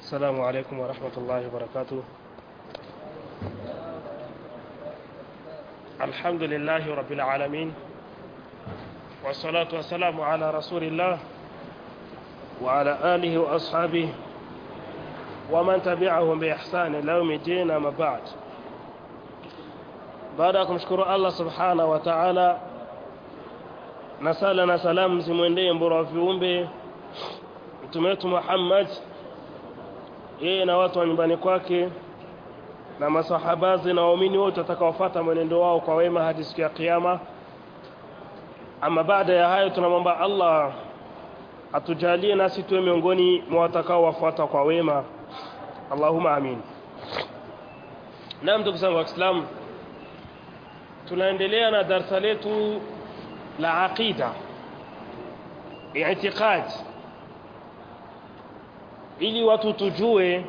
السلام عليكم ورحمة الله وبركاته الحمد لله رب العالمين والصلاة والسلام على رسول الله وعلى آله وأصحابه ومن تبعهم بإحسان إلى يوم الدين أما بعد baada ya kumshukuru Allah subhanahu wa ta'ala na sala na salamu zimwendee mbora wa viumbe mtume wetu Muhammad yeye na watu wa nyumbani kwake na masahabazi na waumini wote watakaofuata mwenendo wao kwa wema hadi siku ya kiyama ama baada ya hayo tunamwomba Allah atujalie nasi tuwe miongoni mwa watakao wafuata kwa wema Allahumma amin Naam ndugu zangu waislamu tunaendelea na darasa letu la aqida i'tiqad ili watu tujue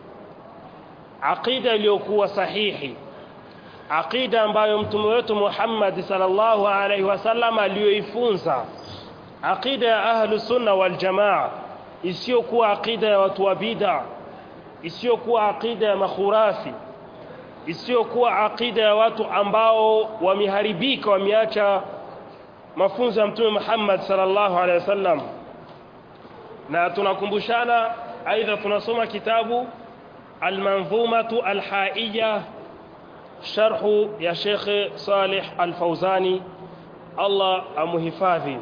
aqida iliyokuwa sahihi aqida ambayo mtume wetu Muhammad sallallahu alaihi wasallam aliyoifunza aqida ya ahlus sunna wal jamaa isiyokuwa aqida ya watu wa bid'a isiyokuwa aqida ya makhurafi isiyokuwa aqida ya watu ambao wameharibika wameacha mafunzo ya mtume Muhammad sallallahu alaihi wasallam na tunakumbushana aidha tunasoma kitabu al-manzumatu al-haiyya sharhu ya Sheikh Salih Al-Fauzani Allah amuhifadhi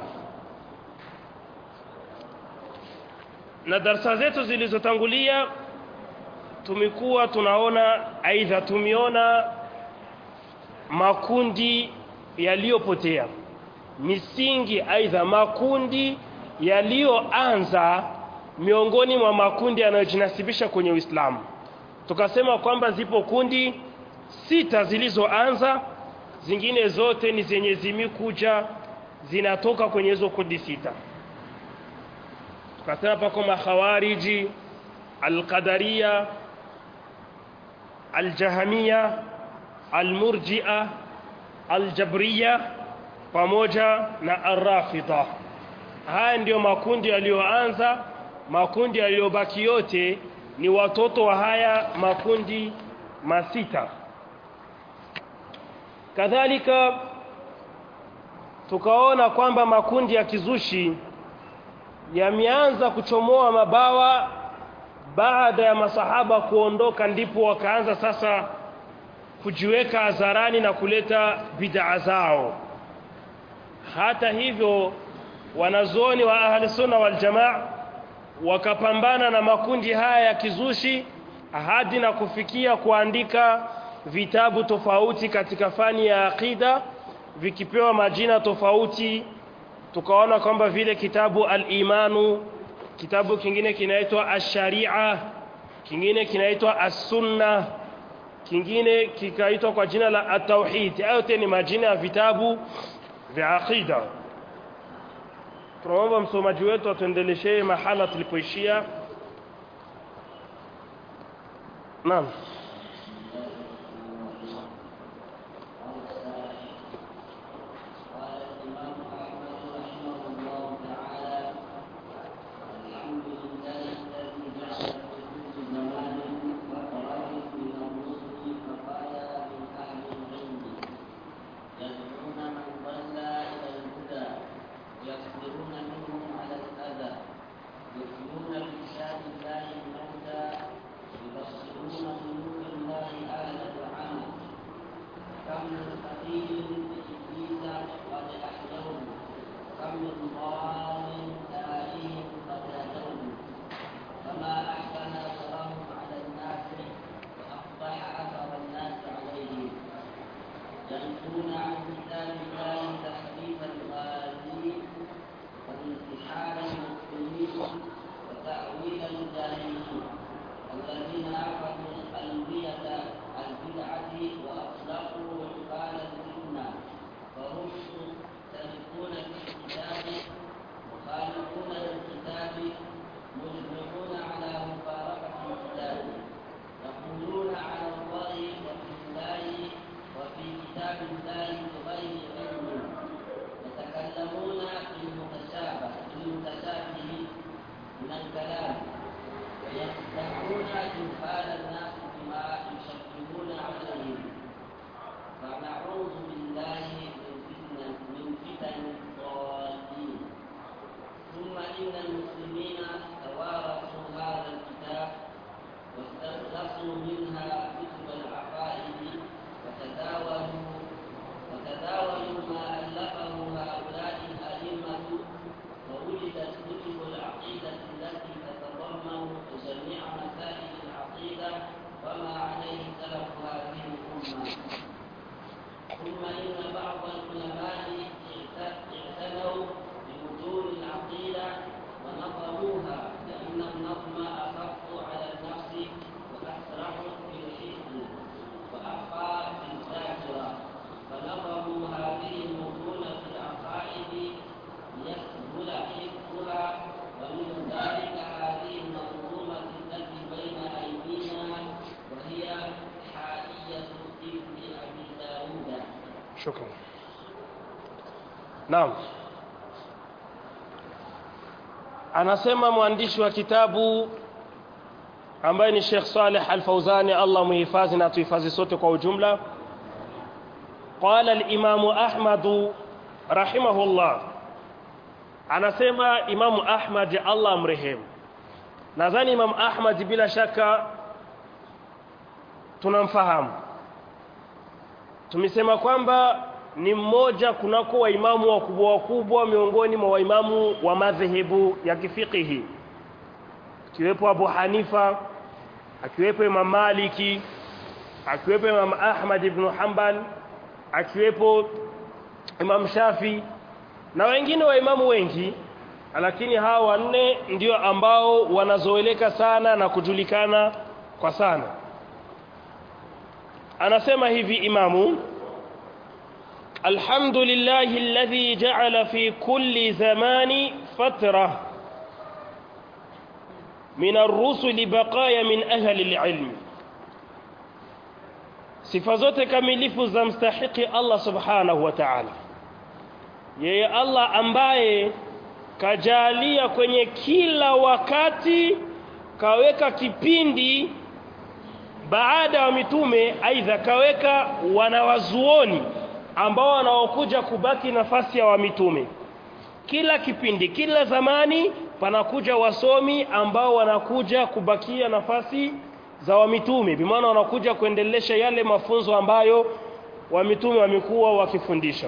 na darasa zetu zilizotangulia tumekuwa tunaona aidha tumeona makundi yaliyopotea misingi aidha makundi yaliyoanza miongoni mwa makundi yanayojinasibisha kwenye Uislamu tukasema kwamba zipo kundi sita zilizoanza zingine zote ni zenye zimikuja zinatoka kwenye hizo kundi sita tukasema pako makhawariji alqadariya aljahamia almurjia aljabriya pamoja na arrafida haya ndiyo makundi yaliyoanza makundi yaliyobaki yote ni watoto wa haya makundi masita kadhalika tukaona kwamba makundi ya kizushi yameanza kuchomoa mabawa baada ya masahaba kuondoka ndipo wakaanza sasa kujiweka hadharani na kuleta bid'a zao hata hivyo wanazuoni wa ahli sunna wal jamaa wakapambana na makundi haya ya kizushi hadi na kufikia kuandika vitabu tofauti katika fani ya aqida vikipewa majina tofauti tukaona kwamba vile kitabu al-imanu kitabu kingine kinaitwa ash-sharia kingine kinaitwa as-sunna kingine kikaitwa kwa jina la at-tauhid yote ni majina ya vitabu vya aqida tunaomba msomaji wetu atuendeleshee mahala tulipoishia naam يتكلمون في المتشابه في المتشابه من الكلام يخدعون جهال الناس بما يشكلون عليهم فنعوذ بالله من فتنة من فتن الضالين ثم إن المسلمين توارثوا هذا الكتاب واستخلصوا منها كتب العقائد وتداولوا وتداولوا ما ألفه هؤلاء الأئمة ووجدت كتب العقيدة التي تتضمن جميع مسائل العقيدة وما عليه سلف هذه الأمة ثم إن بعض العلماء اعتنوا بمتون العقيدة ونظموها لأن النظم أخف على النفس وأسرع في الحفظ وأخفى في الذاكرة فنظموا هذه المتون في العقائد ليسهل حفظها ومن ذلك هذه المنظومة التي بين أيدينا وهي حائية ابن أبي داود shukran naam anasema mwandishi wa kitabu ambaye ni Sheikh Saleh Al-Fauzani Allah muhifadhi na tuhifadhi sote kwa ujumla قال الإمام أحمد رحمه الله anasema Imamu Ahmad Allah mrehemu nadhani Imam Ahmad bila shaka tunamfahamu tumesema kwamba ni mmoja kunako waimamu wakubwa wakubwa miongoni mwa waimamu wa madhehebu ya kifikihi akiwepo Abu Hanifa akiwepo Imam Maliki akiwepo Imam Ahmad ibn Hanbal akiwepo Imam Shafi na wengine waimamu wengi lakini hawa wanne ndio ambao wanazoeleka sana na kujulikana kwa sana anasema hivi imamu alhamdulillahi alladhi ja'ala fi kulli zamani fatra min ar-rusul baqaya min ahli al-ilm sifa zote kamilifu za mstahiki Allah subhanahu wa ta'ala yeye Allah ambaye kajalia kwenye kila wakati kaweka kipindi baada ya mitume aidha kaweka wanawazuoni ambao wanaokuja kubaki nafasi ya wamitume kila kipindi kila zamani panakuja wasomi ambao wanakuja kubakia nafasi za wamitume bimaana wanakuja kuendelesha yale mafunzo ambayo wamitume wamekuwa wakifundisha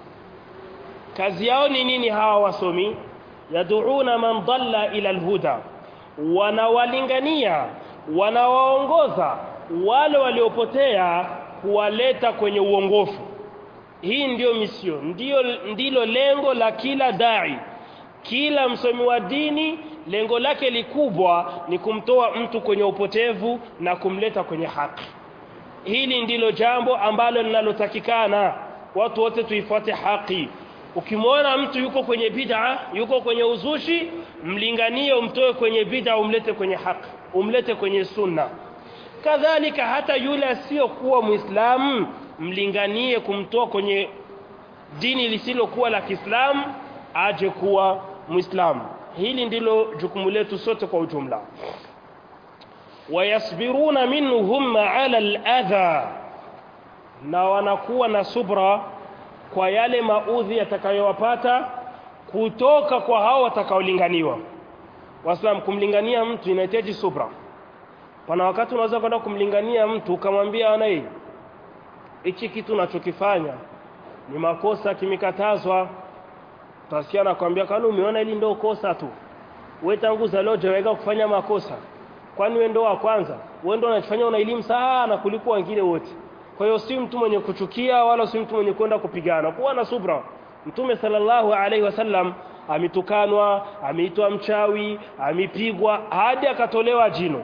kazi yao ni nini hawa wasomi yaduuna man dalla ila alhuda wanawalingania wanawaongoza wale waliopotea kuwaleta kwenye uongofu hii ndiyo misio ndiyo ndilo lengo la kila dai kila msomi wa dini lengo lake likubwa ni kumtoa mtu kwenye upotevu na kumleta kwenye haki hili ndilo jambo ambalo linalotakikana watu wote tuifuate haki ukimwona mtu yuko kwenye bid'a yuko kwenye uzushi mlinganie umtoe kwenye bid'a umlete kwenye haki umlete kwenye sunna kadhalika hata yule asiyokuwa muislamu mlinganie kumtoa kwenye dini lisilokuwa la Kiislamu aje kuwa muislamu hili ndilo jukumu letu sote kwa ujumla wayasbiruna minhum ala al-adha na wanakuwa na subra kwa yale maudhi yatakayowapata kutoka kwa hao watakaolinganiwa Waislamu kumlingania mtu inahitaji subra pana wakati unaweza kwenda kumlingania mtu ukamwambia ana hii hichi kitu unachokifanya ni makosa kimekatazwa utasikia nakwambia kwani umeona hili ndio kosa tu wewe tangu leo hujaweka kufanya makosa kwani wewe ndio wa kwanza wewe ndio unachofanya una elimu sana kuliko wengine wote kwa hiyo si mtu mwenye kuchukia wala si mtu mwenye kwenda kupigana kuwa na subra mtume sallallahu alaihi wasallam amitukanwa ameitwa mchawi amepigwa hadi akatolewa jino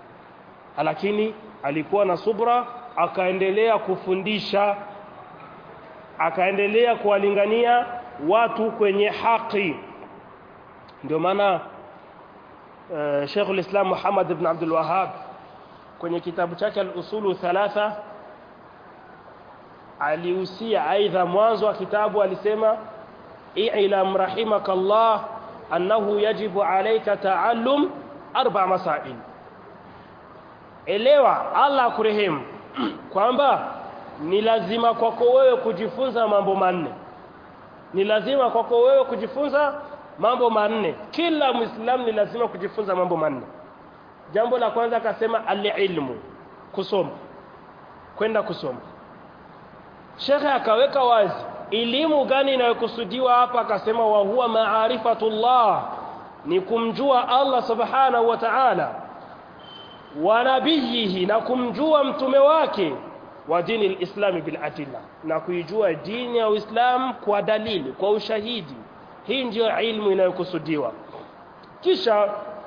lakini alikuwa na subra akaendelea kufundisha akaendelea kuwalingania watu kwenye haki ndio maana uh, Sheikhul Islam Muhammad ibn Abdul Wahhab kwenye kitabu chake al-usulu thalatha alihusia aidha mwanzo wa kitabu alisema i'lam rahimakallah annahu yajibu alayka ta'allum arba masail elewa Allah akurehemu kwamba ni lazima kwako wewe kujifunza mambo manne ni lazima kwako wewe kujifunza mambo manne kila muislamu ni lazima kujifunza mambo manne jambo la kwanza akasema alilmu kusoma kwenda kusoma shekhe akaweka wazi elimu gani inayokusudiwa hapa akasema wa huwa maarifatullah ni kumjua Allah subhanahu wa ta'ala wa nabiyihi na kumjua mtume wake wa dini lislami bil adilla na kuijua dini ya Uislamu kwa dalili kwa ushahidi hii ndiyo ilmu inayokusudiwa kisha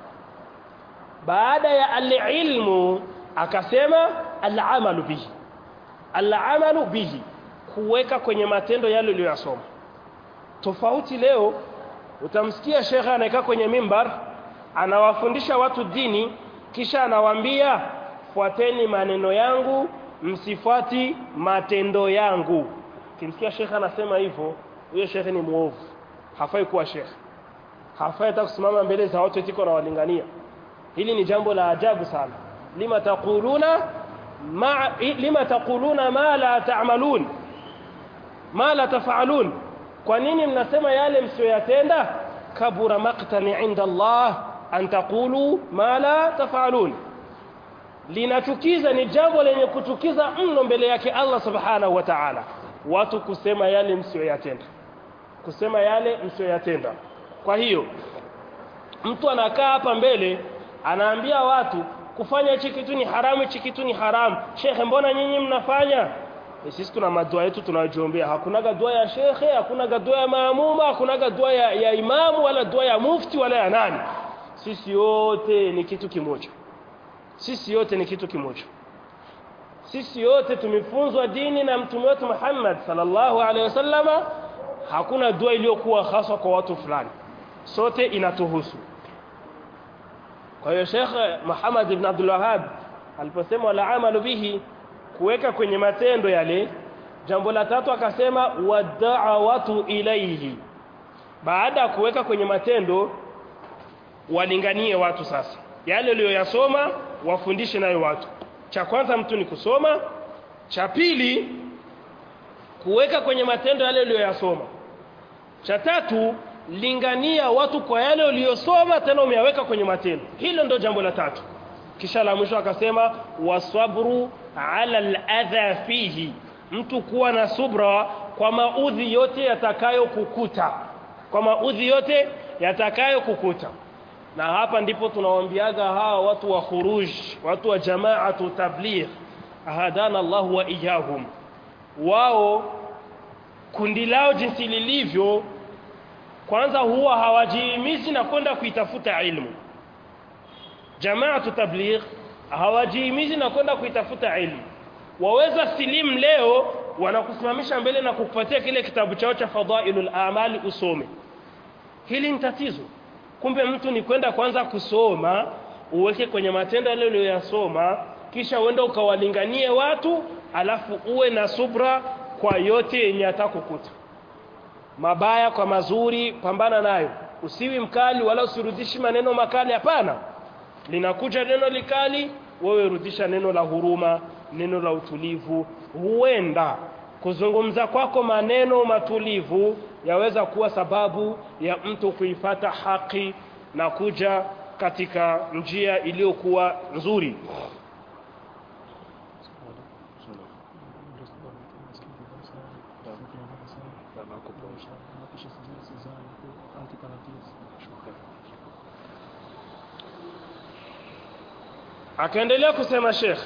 baada ya alilmu akasema alamalu bihi alamalu bihi kuweka kwenye matendo yale uliyosoma tofauti leo utamsikia shekhe anaekaa kwenye mimbar anawafundisha watu dini kisha anawaambia fuateni maneno yangu msifuati matendo yangu kimsikia shekhe anasema hivyo huyo shekhe ni muovu hafai kuwa shekhe hafai hata kusimama mbele za watu etiko na walingania hili ni jambo la ajabu sana lima taquluna ma lima taquluna ma la ta'malun ma la taf'alun kwa nini mnasema yale msiyoyatenda kabura maqtani inda Allah an taqulu ma la taf'alun linachukiza ni jambo lenye kuchukiza mno mbele yake Allah subhanahu wa ta'ala watu kusema yale msiyoyatenda kusema yale msiyoyatenda kwa hiyo mtu anakaa hapa mbele anaambia watu kufanya hichi kitu ni haramu hichi kitu ni haramu shekhe mbona nyinyi mnafanya e sisi tuna madua yetu tunajiombea hakuna dua ya shekhe hakuna dua ya maamuma hakuna dua ya, ya imamu wala dua ya mufti wala ya nani sisi yote ni kitu kimoja sisi yote ni kitu kimoja sisi yote tumefunzwa dini na mtume wetu Muhammad sallallahu alaihi wasallama hakuna dua iliyokuwa hasa kwa watu fulani sote inatuhusu kwa hiyo Sheikh Muhammad ibn Abdul Wahhab aliposema la amalu bihi kuweka kwenye matendo yale jambo la tatu akasema wad'awatu ilayhi baada ya kuweka kwenye matendo walinganie watu sasa yale uliyoyasoma wafundishe nayo watu cha kwanza mtu ni kusoma cha pili kuweka kwenye matendo yale uliyoyasoma cha tatu lingania watu kwa yale uliyosoma tena umeyaweka kwenye matendo hilo ndo jambo la tatu kisha la mwisho akasema wasabru ala aladha fihi mtu kuwa na subra kwa maudhi yote yatakayokukuta kwa maudhi yote yatakayokukuta na hapa ndipo tunawaambiaga hawa watu wa khuruj watu wa jamaatu tabligh ahadana Allah wa iyahum wao kundi lao jinsi lilivyo kwanza huwa hawajihimizi na kwenda kuitafuta ilmu jamaatu tabligh hawajihimizi na kwenda kuitafuta ilmu waweza silimu leo wanakusimamisha mbele na kukupatia kile kitabu chao cha fadailul amali usome hili ni tatizo kumbe mtu ni kwenda kwanza kusoma uweke kwenye matendo yale uliyoyasoma kisha uende ukawalinganie watu alafu uwe na subra kwa yote yenye atakukuta mabaya kwa mazuri pambana nayo usiwi mkali wala usirudishi maneno makali hapana linakuja neno likali wewe rudisha neno la huruma neno la utulivu huenda kuzungumza kwako maneno matulivu yaweza kuwa sababu ya mtu kuifata haki na kuja katika njia iliyokuwa nzuri akaendelea kusema Sheikh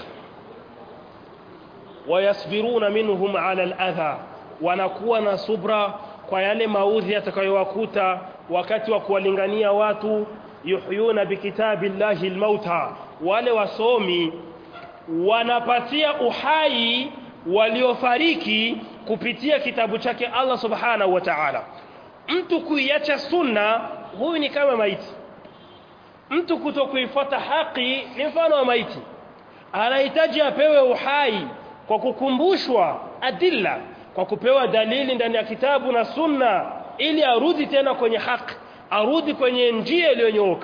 wayasbiruna minhum ala aladha wanakuwa na subra kwa yale maudhi yatakayowakuta wakati wa kuwalingania watu yuhyuna bikitabillahi almauta wale wasomi wanapatia uhai waliofariki kupitia kitabu chake Allah subhanahu wa ta'ala mtu kuiacha sunna huyu ni kama maiti mtu kutokuifuata haki ni mfano wa maiti anahitaji apewe uhai kwa kukumbushwa adilla kwa kupewa dalili ndani ya kitabu na sunna ili arudi tena kwenye haki arudi kwenye njia iliyonyooka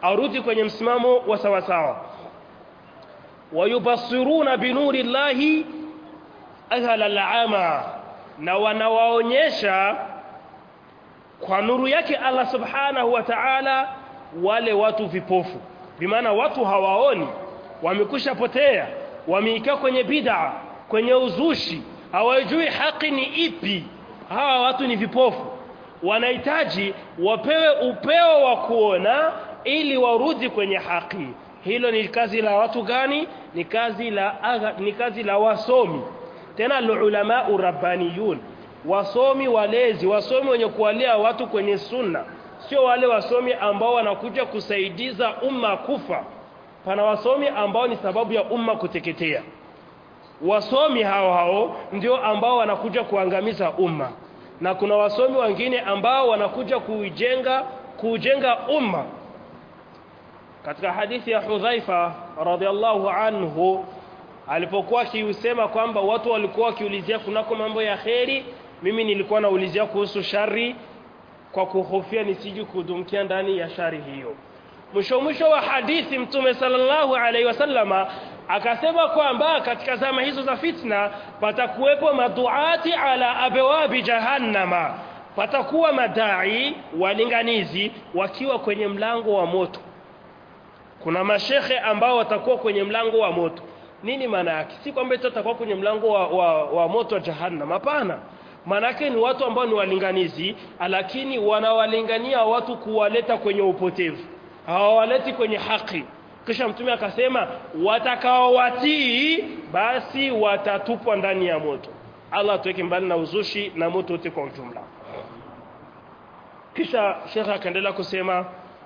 arudi kwenye msimamo wa sawasawa wayubasiruna binuri llahi ahla al'ama na wanawaonyesha kwa nuru yake Allah subhanahu wa ta'ala wale watu vipofu bimaana watu hawaoni wamekusha potea wameikaa kwenye bid'a kwenye uzushi hawajui haki ni ipi hawa watu ni vipofu wanahitaji wapewe upeo wa kuona ili warudi kwenye haki hilo ni kazi la watu gani ni kazi la agha, ni kazi la wasomi tena ulama urabbaniyun wasomi walezi wasomi wenye kuwalea watu kwenye sunna sio wale wasomi ambao wanakuja kusaidiza umma kufa pana wasomi ambao ni sababu ya umma kuteketea wasomi hao hao ndio ambao wanakuja kuangamiza umma na kuna wasomi wengine ambao wanakuja kuijenga kujenga umma katika hadithi ya Hudhaifa radhiallahu anhu alipokuwa akiusema kwamba watu walikuwa wakiulizia kunako mambo ya kheri mimi nilikuwa naulizia kuhusu shari kwa kuhofia nisiji kudumkia ndani ya shari hiyo mwisho mwisho wa hadithi mtume sallallahu alaihi wasallama akasema kwamba katika zama hizo za fitna patakuwepo maduati ala abwabi jahannama patakuwa madai walinganizi wakiwa kwenye mlango wa moto kuna mashekhe ambao watakuwa kwenye mlango wa moto nini maana yake si kwamba eti watakuwa kwenye mlango wa, wa, wa moto wa jahannam hapana maanake ni watu ambao ni walinganizi lakini wanawalingania watu kuwaleta kwenye upotevu hawawaleti kwenye haki kisha mtume akasema watakaowatii basi watatupwa ndani ya moto Allah tuweke mbali na uzushi na moto wote kwa ujumla kisha shekha akaendelea kusema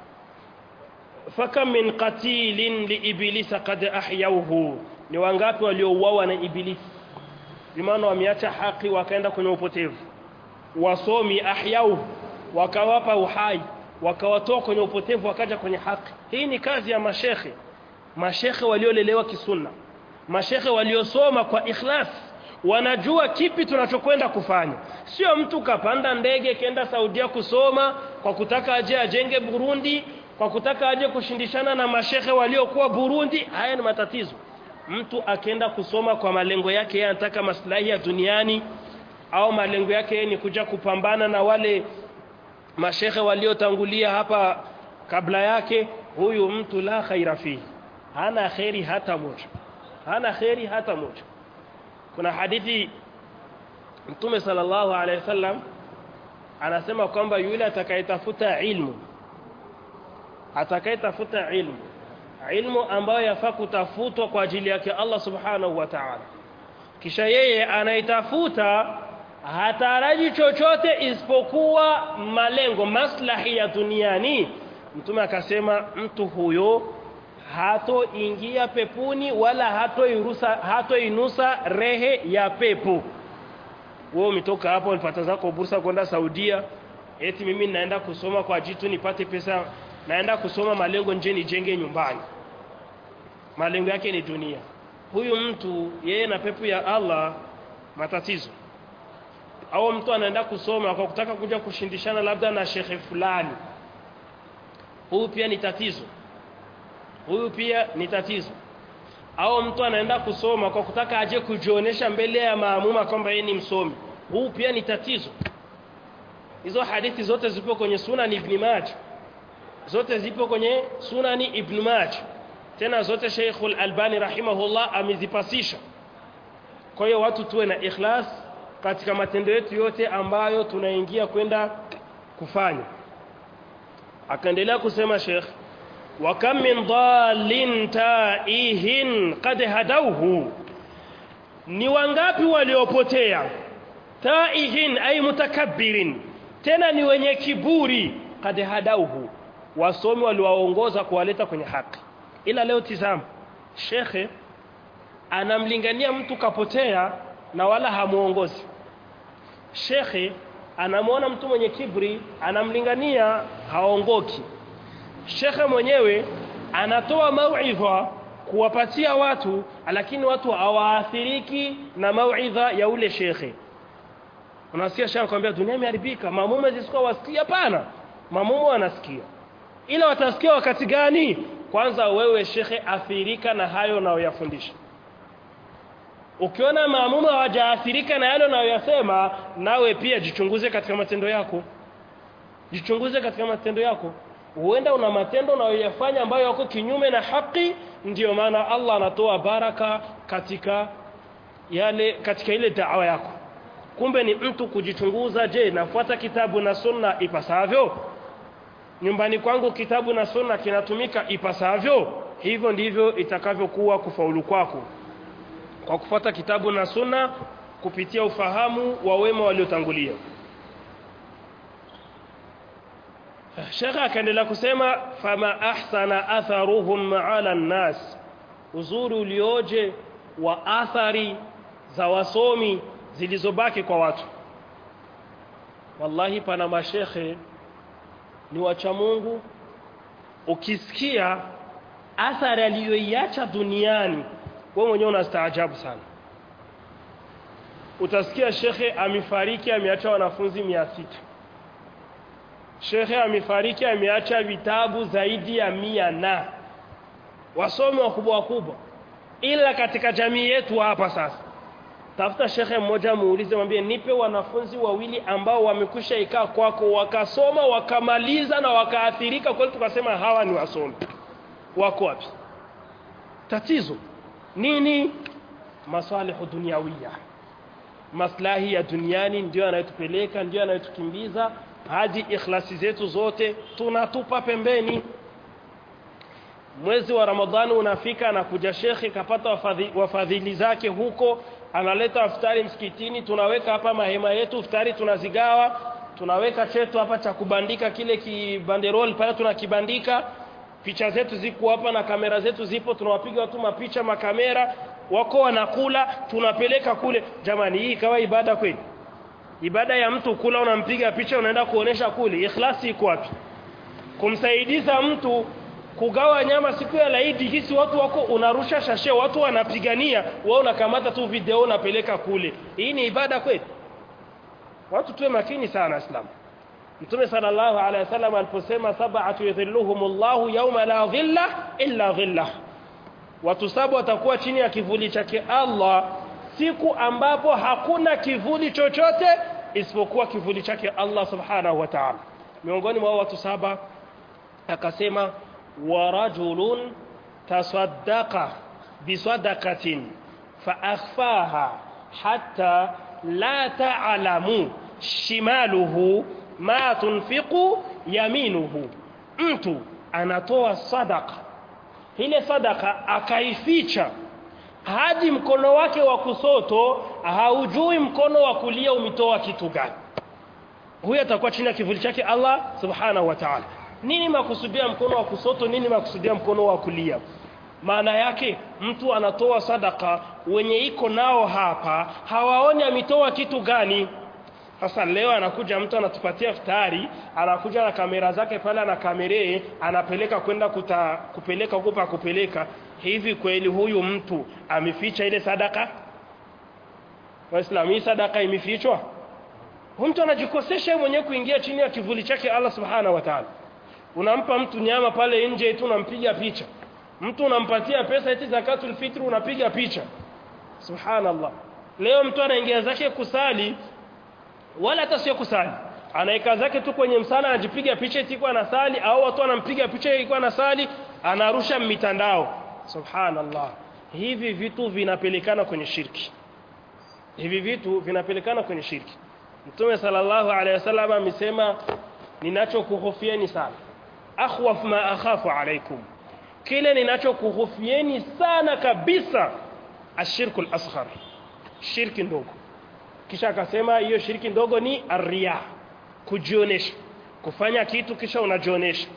fakam min qatilin liibilisa qad ahyauhu ni wangapi waliouawa na ibilisi bimaana wameacha haki wakaenda kwenye upotevu wasomi ahyauhu wakawapa uhai wakawatoa kwenye upotevu wakaja kwenye haki hii ni kazi ya mashekhe mashekhe waliolelewa kisunna mashekhe waliosoma kwa ikhlas wanajua kipi tunachokwenda kufanya sio mtu kapanda ndege kenda Saudia kusoma kwa kutaka aje ajenge Burundi kwa kutaka aje kushindishana na mashekhe waliokuwa Burundi haya ni matatizo mtu akenda kusoma kwa malengo yake yeye anataka maslahi ya duniani au malengo yake ni kuja kupambana na wale mashekhe waliotangulia hapa kabla yake huyu mtu la khaira fihi hana khairi hata moja hana khairi hata moja kuna hadithi mtume sallallahu alaihi wasallam anasema kwamba yule atakayetafuta ilmu atakayetafuta ilmu ilmu ambayo yafaa kutafutwa kwa ajili yake Allah subhanahu wa ta'ala kisha yeye anaitafuta hataraji chochote isipokuwa malengo maslahi ya duniani mtume akasema mtu huyo hatoingia pepuni wala hatoirusa hatoinusa rehe ya pepo wewe umetoka hapo ulipata zako bursa kwenda Saudia eti mimi naenda kusoma kwa jitu nipate pesa naenda kusoma malengo nje nijenge nyumbani malengo yake ni dunia huyu mtu yeye na pepo ya Allah matatizo au mtu anaenda kusoma kwa kutaka kuja kushindishana labda na shekhe fulani huyu pia ni tatizo huyu pia ni tatizo au mtu anaenda kusoma kwa kutaka aje kujionyesha mbele ya maamuma kwamba yeye ni msomi huu pia ni tatizo hizo hadithi zote zipo kwenye sunan ibn Majah zote zipo kwenye sunani ibn Majah tena zote Sheikhul Albani rahimahullah amezipasisha kwa hiyo watu tuwe na ikhlas katika matendo yetu yote ambayo tunaingia kwenda kufanya akaendelea kusema Sheikh wa kam min dhalin taihin qad hadawhu ni wangapi waliopotea taihin ay mutakabbirin tena ni wenye kiburi qad hadawhu wasomi waliwaongoza kuwaleta kwenye haki ila leo tizama shekhe anamlingania mtu kapotea na wala hamuongozi shekhe anamwona mtu mwenye kibri anamlingania haongoki shekhe mwenyewe anatoa mauidha kuwapatia watu lakini watu hawaathiriki na mauidha ya ule shekhe unasikia shekhe kwambia dunia imeharibika mamume zisikuwa wasikia hapana mamume wanasikia ila watasikia wakati gani kwanza wewe shekhe athirika na hayo unayoyafundisha ukiona maamuma hawajaathirika na yale unayoyasema nawe pia jichunguze katika matendo yako jichunguze katika matendo yako huenda una matendo unayoyafanya ambayo yako kinyume na haki ndiyo maana Allah anatoa baraka katika yale katika ile da'wa yako kumbe ni mtu kujichunguza je nafuata kitabu na sunna ipasavyo nyumbani kwangu kitabu na sunna kinatumika ipasavyo hivyo ndivyo itakavyokuwa kufaulu kwako kwa kufuata kitabu na sunna kupitia ufahamu wa wema waliotangulia Sheikh akaendelea kusema fama ahsana atharuhum ala nnas uzuri ulioje wa athari za wasomi zilizobaki kwa watu wallahi pana mashekhe ni wacha Mungu ukisikia athari aliyoiacha duniani wewe mwenyewe unastaajabu sana utasikia shekhe amefariki ameacha wanafunzi mia sita shekhe amefariki ameacha vitabu zaidi ya mia na wasomi wakubwa wakubwa ila katika jamii yetu hapa sasa tafuta shekhe mmoja muulize mwambie nipe wanafunzi wawili ambao wamekwisha ikaa kwako wakasoma wakamaliza na wakaathirika kweli tukasema hawa ni wasomi wako wapi tatizo nini masalihu dunyawiya maslahi ya duniani ndio yanayotupeleka ndio yanayotukimbiza hadi ikhlasi zetu zote tunatupa pembeni mwezi wa ramadhani unafika anakuja shekhi kapata wafadhi, wafadhili zake huko analeta iftari msikitini tunaweka hapa mahema yetu iftari tunazigawa tunaweka chetu hapa cha kubandika kile kibanderol pale tunakibandika picha zetu ziko hapa na kamera zetu zipo tunawapiga watu mapicha makamera wako wanakula tunapeleka kule jamani hii ikawa ibada kweli ibada ya mtu kula unampiga picha unaenda kuonesha kule ikhlasi iko wapi kumsaidiza mtu kugawa nyama siku ya laidi hisi watu wako unarusha shashe watu wanapigania wewe unakamata tu video unapeleka kule hii ni ibada kweli watu tuwe makini sana islamu Mtume sallallahu alaihi wasallam aliposema sab'atu yadhilluhumullahu yawma la dhilla illa dhillah. Watu saba watakuwa chini ya kivuli chake Allah siku ambapo hakuna kivuli chochote isipokuwa kivuli chake Allah subhanahu wa ta'ala. Miongoni mwa watu saba akasema wa rajulun tasaddaqa bisadaqatin fa akhfaha hatta la ta'lamu shimaluhu ma tunfiqu yaminuhu mtu anatoa sadaka ile sadaka akaificha hadi mkono wake wa kusoto haujui mkono wa kulia umetoa kitu gani huyo atakuwa chini ya kivuli chake Allah subhanahu wa ta'ala nini makusudia mkono wa kusoto nini makusudia mkono wa kulia maana yake mtu anatoa sadaka wenye iko nao hapa hawaoni ametoa kitu gani sasa leo anakuja mtu anatupatia futari, anakuja na kamera zake pale ana kameree, anapeleka kwenda kuta, kupeleka huko pa kupeleka. Hivi kweli huyu mtu ameficha ile sadaka? Waislamu, hii sadaka imefichwa? Huyu mtu anajikosesha mwenyewe kuingia chini ya kivuli chake Allah Subhanahu wa Ta'ala. Unampa mtu nyama pale nje tu unampiga picha. Mtu unampatia pesa eti zakatul fitri unapiga picha. Subhanallah. Leo mtu anaingia zake kusali wala hata sio kusali anaeka zake tu kwenye msala anajipiga picha itakuwa anasali au watu wanampiga picha ilikuwa anasali anarusha mitandao subhanallah hivi vitu vinapelekana kwenye shirki hivi vitu vinapelekana kwenye shirki mtume sallallahu alaihi wasallam amesema ninachokuhofieni sana akhwaf ma akhafu alaikum kile ninachokuhofieni sana kabisa ashirku al-asghar shirki ndogo kisha akasema hiyo shiriki ndogo ni arria kujionesha kufanya kitu kisha unajionesha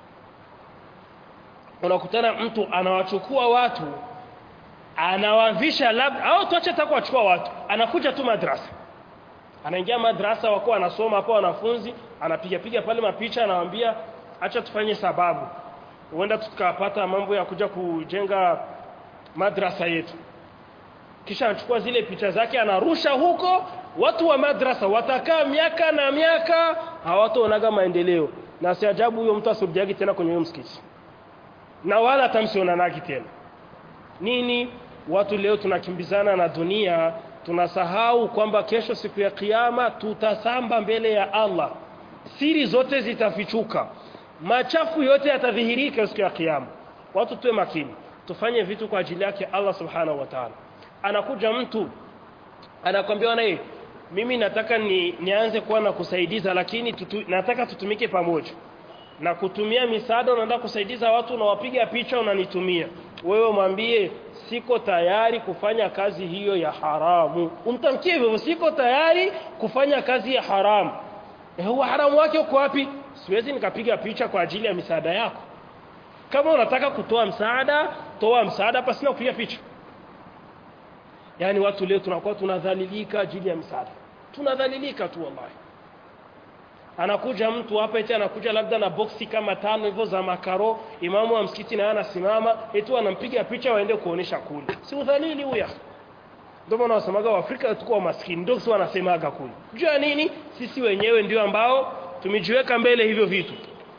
unakutana mtu anawachukua watu anawavisha labda au tuache hata kuwachukua watu anakuja tu madrasa anaingia madrasa wako anasoma hapo wanafunzi anapiga piga pale mapicha anawaambia acha tufanye sababu huenda tukapata mambo ya kuja kujenga madrasa yetu kisha anachukua zile picha zake anarusha huko watu wa madrasa watakaa miaka na miaka hawataonaga maendeleo na si ajabu huyo mtu asirudiagi tena kwenye huyo msikiti na wala atamsionanagi tena nini watu leo tunakimbizana na dunia tunasahau kwamba kesho siku ya kiyama tutasamba mbele ya Allah siri zote zitafichuka machafu yote yatadhihirika siku ya kiyama watu tuwe makini tufanye vitu kwa ajili yake Allah subhanahu wa ta'ala anakuja mtu anakwambia naye mimi nataka ni, nianze kuwa na kusaidiza lakini tutu, nataka tutumike pamoja na kutumia misaada unaenda kusaidiza watu unawapiga picha unanitumia wewe mwambie siko tayari kufanya kazi hiyo ya haramu umtamkie hivyo siko tayari kufanya kazi ya haramu eh huwa haramu wake uko wapi siwezi nikapiga picha kwa ajili ya misaada yako kama unataka kutoa msaada toa msaada hapa sina kupiga picha yani watu leo tunakuwa tunadhalilika ajili ya msaada tunadhalilika tu wallahi anakuja mtu hapa eti anakuja labda na boksi kama tano hivyo za makaro imamu wa msikiti naye anasimama eti anampiga picha waende kuonesha kule si udhalili huya ndio maana wasemaga waafrika tuko maskini ndio sio wanasemaga kule jua nini sisi wenyewe ndio ambao tumejiweka mbele hivyo vitu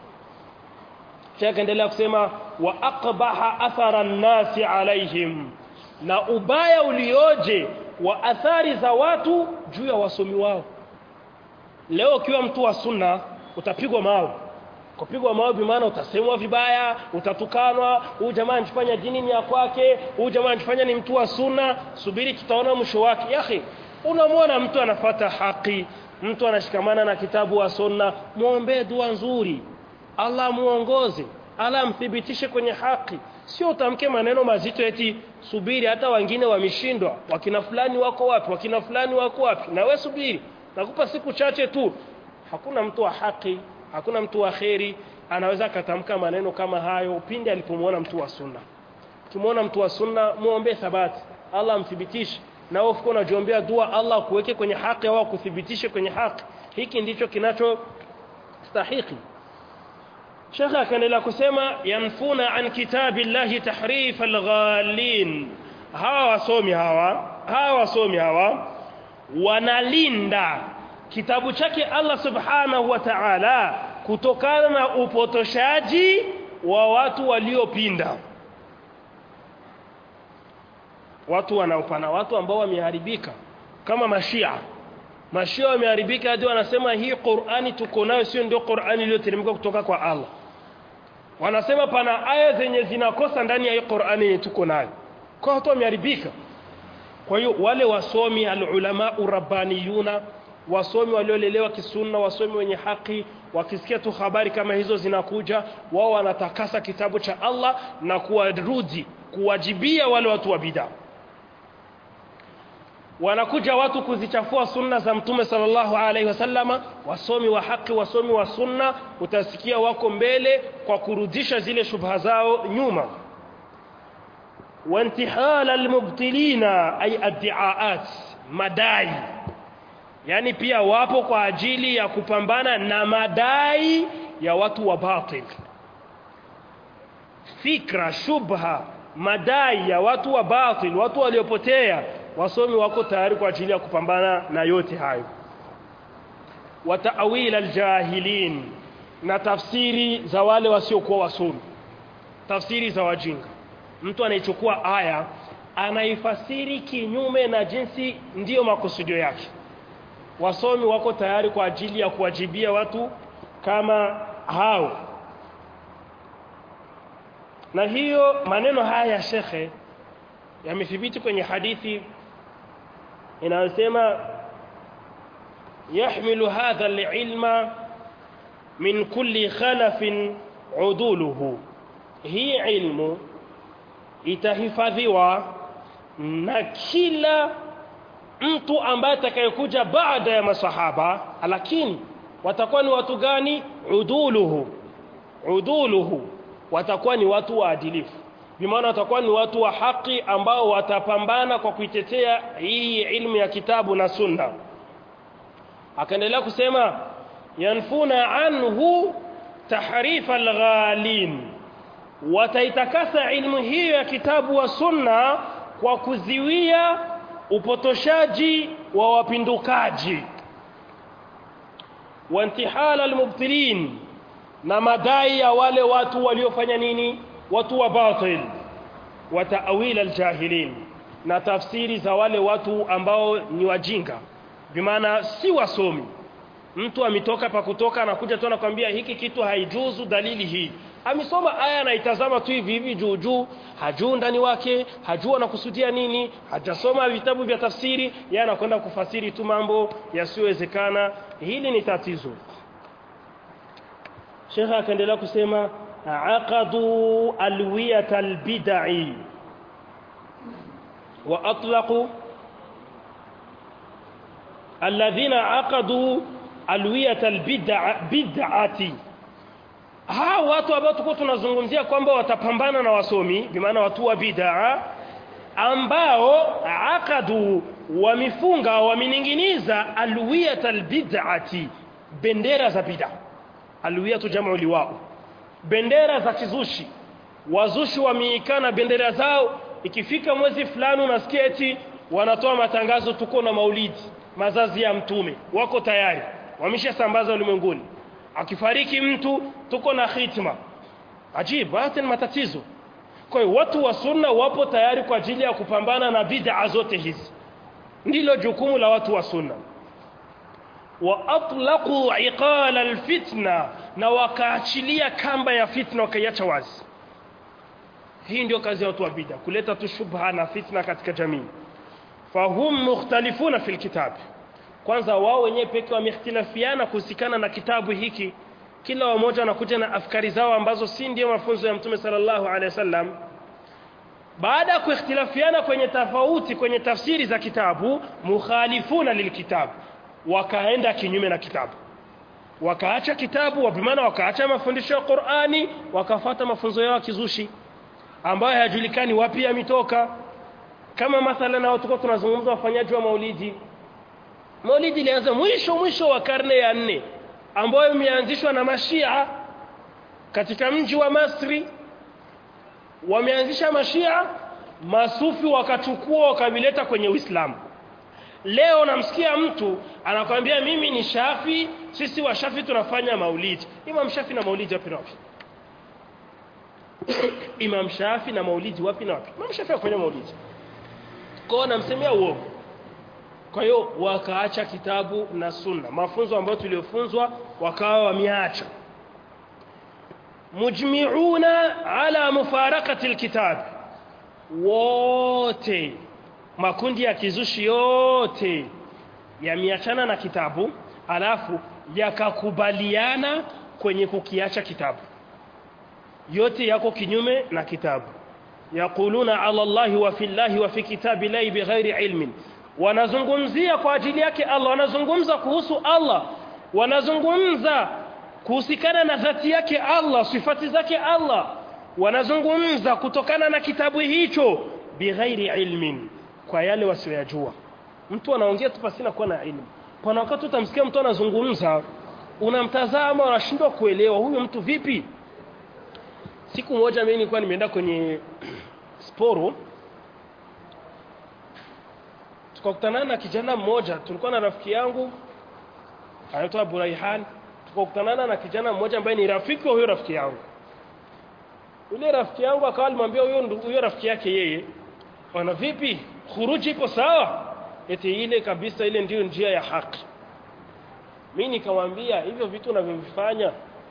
Sheikh endelea kusema wa aqbaha athara nasi alaihim na ubaya ulioje wa athari za watu juu ya wasomi wao leo ukiwa mtu wa sunna utapigwa mawe kupigwa mawe bimaana utasemwa vibaya utatukanwa huyu jamaa anajifanya dini ni ya kwake huyu jamaa anajifanya ni mtu wa sunna subiri tutaona mwisho wake yahi unamwona mtu anafata haki mtu anashikamana na kitabu wa sunna muombee dua nzuri Allah muongoze Allah amthibitishe kwenye haki sio utamke maneno mazito eti subiri hata wengine wameshindwa wakina fulani wako wapi wakina fulani wako wapi na we subiri nakupa siku chache tu hakuna mtu wa haki hakuna mtu wa kheri anaweza akatamka maneno kama hayo pindi alipomwona mtu wa sunna ukimwona mtu wa sunna muombe thabati Allah amthibitishe na wewe uko unajiombea dua Allah kuweke kwenye haki au kuthibitishe kwenye haki hiki ndicho kinacho stahiki Sheikh akaendelea kusema yanfuna an kitabillahi tahrif alghalin hawa wasomi hawa hawa wasomi hawa wanalinda kitabu chake Allah subhanahu wa ta'ala kutokana na upotoshaji wa watu waliopinda watu wanaopana watu ambao wameharibika kama mashia mashia wameharibika hadi wanasema hii Qur'ani tuko nayo sio ndio Qur'ani iliyoteremka kutoka kwa Allah wanasema pana aya zenye zinakosa ndani ya hii Qur'ani tuko nayo kwa watu wameharibika kwa hiyo wale wasomi alulama urabbaniyuna wasomi waliolelewa kisunna wasomi wenye haki wakisikia tu habari kama hizo zinakuja wao wanatakasa kitabu cha Allah na kuwarudi kuwajibia wale watu wa bid'a wanakuja watu kuzichafua sunna za mtume sallallahu alaihi wasallama wasomi wa haki wasomi wa sunna utasikia wako mbele kwa kurudisha zile shubha zao nyuma وانتحال المبطلين أي الدعاءات madai yani pia wapo kwa ajili ya kupambana na madai ya watu wa batil fikra shubha madai ya watu wa batil watu waliopotea wasomi wako tayari kwa ajili ya kupambana na yote hayo wa ta'wil aljahilin na tafsiri za wale wasiokuwa wasomi tafsiri za wajinga mtu anaichukua aya anaifasiri kinyume na jinsi ndiyo makusudio yake wasomi wako tayari kwa ajili ya kuwajibia watu kama hao na hiyo maneno haya ya shekhe yamethibiti kwenye hadithi inayosema yahmilu hadha alilma min kulli khalafin uduluhu hii ilmu itahifadhiwa na kila mtu ambaye atakayekuja baada ya masahaba lakini watakuwa ni watu gani uduluhu uduluhu watakuwa ni watu waadilifu bimaana watakuwa ni watu wa haki ambao watapambana kwa kuitetea hii ilmu ya kitabu na sunna akaendelea kusema yanfuna anhu tahrifa alghalin wataitakasa ilmu hiyo ya kitabu wa sunna kwa kuziwia upotoshaji wa wapindukaji wa intihala almubtilin na madai ya wale watu waliofanya nini watu wa batil wa ta'wil aljahilin na tafsiri za wale watu ambao ni wajinga bimaana si wasomi mtu ametoka pa kutoka anakuja tu anakwambia hiki kitu haijuzu dalili hii amesoma aya anaitazama tu hivi hivi juu juu hajui ndani wake hajua anakusudia nini hajasoma vitabu vya tafsiri yeye anakwenda kufasiri tu mambo yasiyowezekana hili ni tatizo Sheikh akaendelea kusema aqadu alwiyat albid'i wa atlaqu alladhina aqadu alwiyat albid'a bid'ati hawa watu ambao tuko tunazungumzia kwamba watapambana na wasomi bimaana watu wa bid'a ambao aqadu wamefunga wameninginiza alwiyat albid'ati bendera za bid'a alwiyatu jam'u liwao bendera za kizushi wazushi wameikana bendera zao ikifika mwezi fulani unasikia eti wanatoa matangazo tuko na maulidi mazazi ya mtume wako tayari wameshasambaza ulimwenguni akifariki mtu tuko na khitma ajibu hata ni matatizo kwa hiyo watu wa sunna wapo tayari kwa ajili ya kupambana na bid'a zote hizi ndilo jukumu la watu wa sunna wa atlaqu iqala alfitna na wakaachilia kamba ya fitna wakaiacha wazi hii ndio kazi ya watu wa bid'a kuleta tu shubha na fitna katika jamii fahum mukhtalifuna fil kitab kwanza wao wenyewe pekee wamehtilafiana kuhusikana na kitabu hiki kila mmoja anakuja na afkari zao ambazo si ndio mafunzo ya mtume sallallahu alaihi wasallam baada ya kuikhtilafiana kwenye tofauti kwenye tafsiri za kitabu mukhalifuna lilkitab wakaenda kinyume na kitabu wakaacha kitabu wabimana wakaacha mafundisho ya Qur'ani wakafata mafunzo yao kizushi ambayo hayajulikani wapi yametoka kama mathalan na watu tunazungumza wafanyaji wa maulidi maulidi ilianza mwisho mwisho wa karne ya nne ambayo imeanzishwa na mashia katika mji wa Masri wameanzisha mashia masufi wakachukua wakavileta kwenye Uislamu leo namsikia mtu anakwambia mimi ni Shafi sisi wa Shafi tunafanya maulidi Imam Shafi na maulidi wapi na wapi Imam Shafi na maulidi wapi na wapi Imam Shafi afanya maulidi kwa namsemea uongo kwa hiyo wakaacha kitabu na sunna mafunzo ambayo tuliofunzwa wakawa wameacha mujmi'una ala mufarakati alkitab wote makundi ya kizushi yote yameachana na kitabu alafu yakakubaliana kwenye kukiacha kitabu yote yako kinyume na kitabu yaquluna ala allahi wa fillahi wa fi kitabi la bighairi ilmin wanazungumzia kwa ajili yake Allah wanazungumza kuhusu Allah wanazungumza kuhusikana na dhati yake Allah sifati zake Allah wanazungumza kutokana na kitabu hicho bighairi ilmin kwa yale wasiyojua mtu anaongea tu pasina kuwa na elimu kwa wakati utamsikia mtu anazungumza unamtazama unashindwa kuelewa huyu mtu vipi siku moja mimi nilikuwa nimeenda kwenye sporo tukakutana na kijana mmoja tulikuwa na rafiki yangu anaitwa Buraihan tukakutana na kijana mmoja ambaye ni rafiki wa huyo rafiki yangu yule rafiki yangu akawa alimwambia huyo huyo rafiki yake yeye wana vipi khuruji ipo sawa eti ile kabisa ile ndiyo njia ya haki mimi nikamwambia hivyo vitu unavyovifanya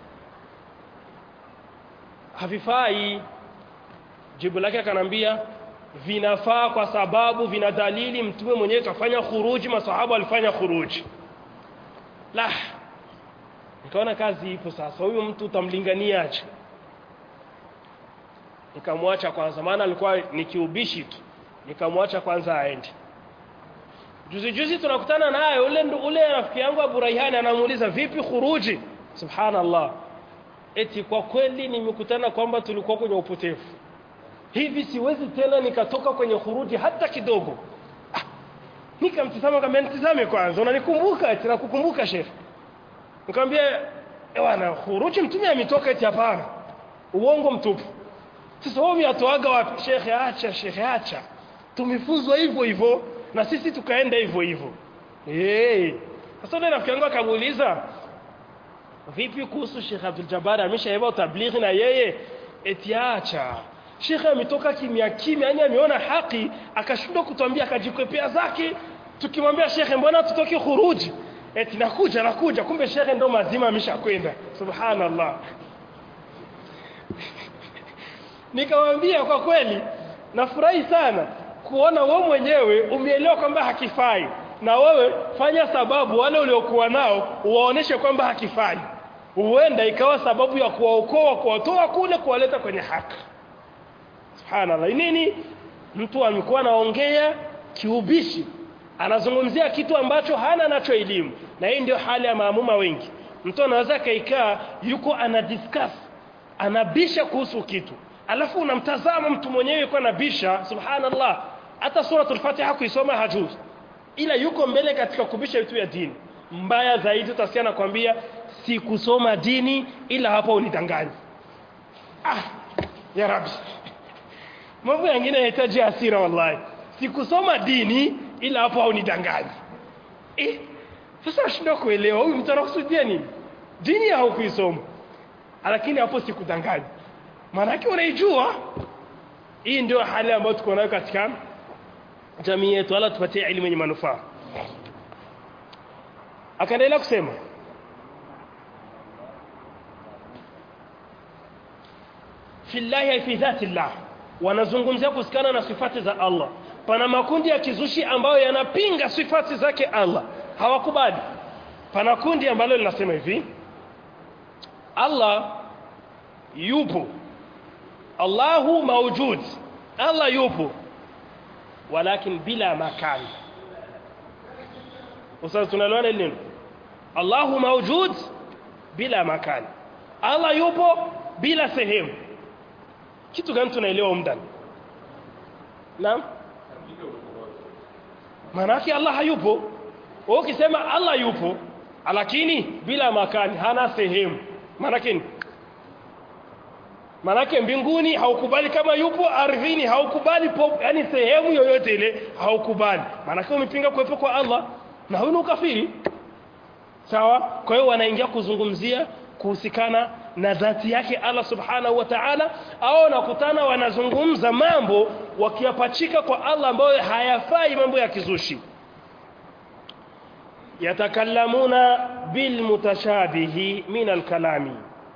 havifai jibu lake akanambia vinafaa kwa sababu vina dalili mtume mwenyewe kafanya khuruji masahaba walifanya khuruji la nikaona kazi ipo sasa huyu mtu utamlinganiaje nikamwacha kwanza maana alikuwa ni kiubishi tu nikamwacha kwanza aende juzi juzi tunakutana naye ule ule rafiki yangu Abu Raihani anamuuliza vipi khuruji subhanallah eti kwa kweli nimekutana kwamba tulikuwa kwenye upotevu hivi siwezi tena nikatoka kwenye khuruji hata kidogo ah, nikamtizama kama nitizame kwanza unanikumbuka eti nakukumbuka sheikh nikamwambia bwana khuruji mtume ametoka eti hapana uongo mtupu sasa wao miatoaga wapi sheikh acha sheikh acha tumefunzwa hivyo hivyo na sisi tukaenda hivyo hivyo eh sasa ndio rafiki yangu akamuuliza vipi kuhusu Sheikh Abdul Jabbar ameshaiba tablighi na yeye eti acha Sheikh ametoka kimya kimya yani ameona haki akashindwa kutuambia akajikwepea zake tukimwambia Sheikh mbona tutoke khuruji eti nakuja nakuja kumbe Sheikh ndo mazima ameshakwenda subhanallah nikamwambia kwa kweli nafurahi sana kuona wewe mwenyewe umeelewa kwamba hakifai na wewe fanya sababu wale uliokuwa nao uwaoneshe kwamba hakifai huenda ikawa sababu ya kuwaokoa kuwatoa kule kuwaleta kwenye haki subhanallah nini mtu amekuwa anaongea kiubishi anazungumzia kitu ambacho hana nacho elimu na hii ndio hali ya maamuma wengi mtu anaweza kaikaa yuko ana discuss anabisha kuhusu kitu alafu unamtazama mtu mwenyewe yuko anabisha subhanallah hata suratul fatiha kuisoma hajui ila yuko mbele katika kubisha vitu vya dini mbaya zaidi utasikia nakwambia sikusoma dini ila hapa unidanganyi ah ya rabbi mambo yengine yanahitaji hasira wallahi sikusoma dini ila hapo haunidanganyi eh sasa nashindwa kuelewa huyu mtu anakusudia nini dini haukuisoma lakini hapo sikudanganyi maanake unaijua hii ndio hali ambayo tuko nayo katika jamii yetu ala tupatie elimu yenye manufaa akaendelea kusema fillahi ay fi dhati llah wanazungumzia kusikana na sifati za Allah pana makundi ya kizushi ambayo yanapinga sifati zake Allah hawakubali pana kundi ambalo linasema hivi Allah yupo Allahu mawjud Allah yupo walakin bila makan Ustaz tunaliona nini Allahu mawjud bila makan Allah yupo bila sehemu kitu gani tunaelewa mdani Naam Maanake Allah hayupo wewe ukisema Allah yupo lakini bila makani hana sehemu maanake Manake mbinguni haukubali kama yupo, ardhini haukubali, yani sehemu yoyote ile haukubali. Manake umepinga kuwepo kwa Allah na huyu ni ukafiri. Sawa? Kwa hiyo wanaingia kuzungumzia kuhusikana na dhati yake Allah Subhanahu wa Ta'ala au nakutana wanazungumza mambo wakiyapachika kwa Allah ambayo hayafai mambo ya kizushi. Yatakallamuna bil mutashabihi min al-kalami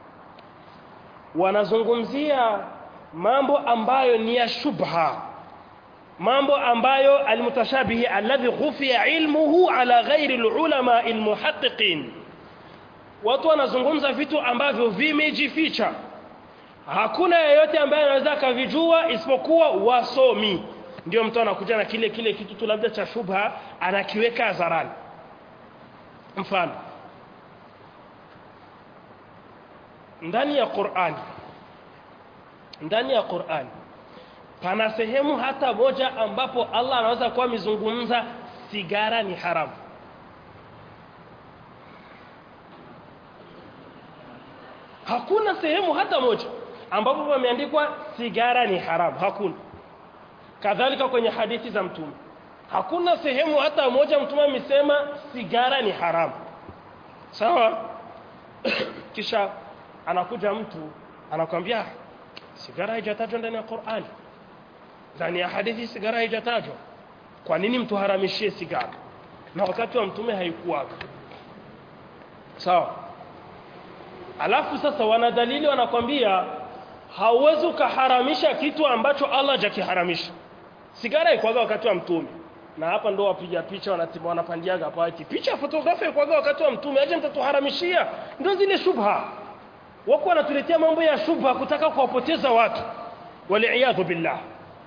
wanazungumzia mambo ambayo ni ya shubha mambo ambayo almutashabihi alladhi khufiya ilmuhu ala ghairi alulama almuhaqqiqin watu wanazungumza vitu ambavyo vimejificha hakuna yeyote ambaye anaweza akavijua isipokuwa wasomi ndio mtu anakuja na kile kile kitu tu labda cha shubha anakiweka hadharani mfano ndani ya Qur'an ndani ya Qur'an pana sehemu hata moja ambapo Allah anaweza kuwa mizungumza sigara ni haramu hakuna sehemu hata moja ambapo pameandikwa sigara ni haramu hakuna kadhalika kwenye hadithi za mtume hakuna sehemu hata moja mtume amesema sigara ni haramu sawa kisha anakuja mtu anakwambia sigara haijatajwa ndani ya Qur'an ndani ya hadithi sigara haijatajwa kwa nini mtu haramishie sigara na wakati wa mtume haikuwaga sawa alafu sasa wana dalili wanakwambia hauwezi ukaharamisha kitu ambacho Allah hajakiharamisha sigara ikwaga wakati wa mtume na hapa ndo wapiga picha wanatibu wanapandiaga hapa ati picha fotografia ikwaga wakati wa mtume aje mtatuharamishia ndio zile shubha wako wanatuletea mambo ya shubha kutaka kuwapoteza watu waliaadhu billah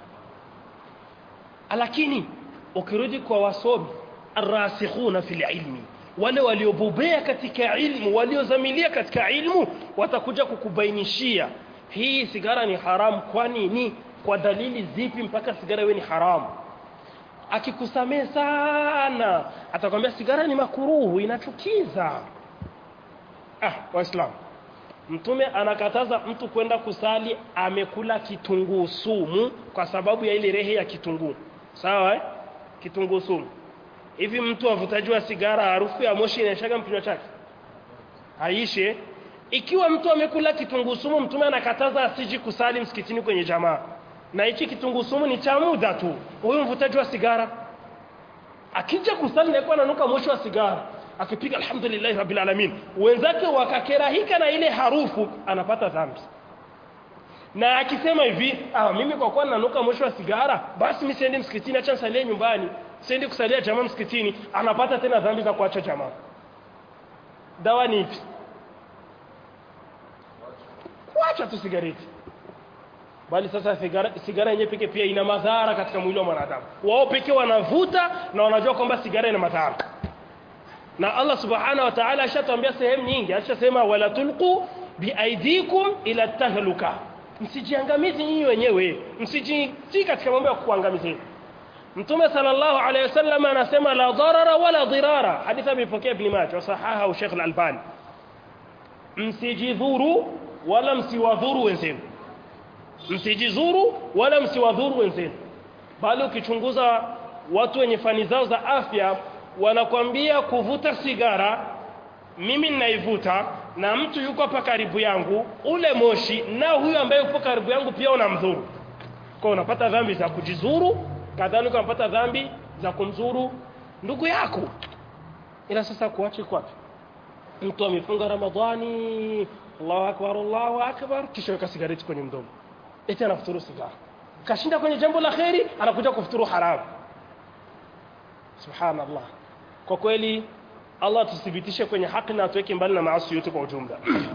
lakini ukirudi kwa wasomi arrasikhuna fil ilmi wale waliobobea katika ilmu waliozamilia katika ilmu watakuja kukubainishia hii sigara ni haramu kwa nini kwa dalili zipi mpaka sigara iwe ni haramu akikusamee sana atakwambia sigara ni makuruhu inachukiza ah waislamu mtume anakataza mtu kwenda kusali amekula kitunguu sumu kwa sababu ya ile rehe ya kitunguu sawa eh? kitunguu sumu hivi mtu avutaji wa sigara harufu ya moshi inaishaga mkinywa chake aishe ikiwa mtu amekula kitunguu sumu mtume anakataza asiji kusali msikitini kwenye jamaa na hichi kitunguu sumu ni cha muda tu huyu mvutaji wa sigara akija kusali nakuwa ananuka moshi wa sigara akipiga alhamdulillah rabbil alamin wenzake wakakerahika na ile harufu anapata dhambi na akisema hivi ah mimi kwa kuwa nanuka moshi wa sigara basi mimi siendi msikitini acha nisalie nyumbani siendi kusalia jamaa msikitini anapata tena dhambi za kuacha jamaa dawa ni ipi kuacha tu sigareti bali sasa sigara sigara yenyewe pekee pia ina madhara katika mwili wa mwanadamu wao pekee wanavuta na wanajua kwamba sigara ina madhara na Allah subhanahu wa ta'ala ashatuambia sehemu nyingi ashasema wala tulqu biaidikum ila tahluka msijiangamizi nyinyi wenyewe msijitii katika mambo ya kuangamizeni Mtume sallallahu alayhi wasallam anasema la darara wala dirara hadithi amepokea Ibn Majah wa sahaha au Sheikh Al-Albani msijidhuru wala msiwadhuru wenzenu msijizuru wala msiwadhuru wenzenu bali ukichunguza watu wenye fani zao za afya wanakwambia kuvuta sigara mimi ninaivuta na mtu yuko hapa karibu yangu ule moshi na huyu ambaye yupo karibu yangu pia unamdhuru kwa unapata dhambi za kujizuru kadhalika unapata dhambi za kumzuru ndugu yako ila sasa kuache kwapi mtu amefunga ramadhani Allahu akbar Allahu akbar kisha weka sigareti kwenye mdomo eti anafuturu sigara kashinda kwenye jambo la kheri anakuja kufuturu haramu subhanallah kwa kweli Allah tuthibitishe kwenye haki na atuweke mbali na maasi yote kwa ujumla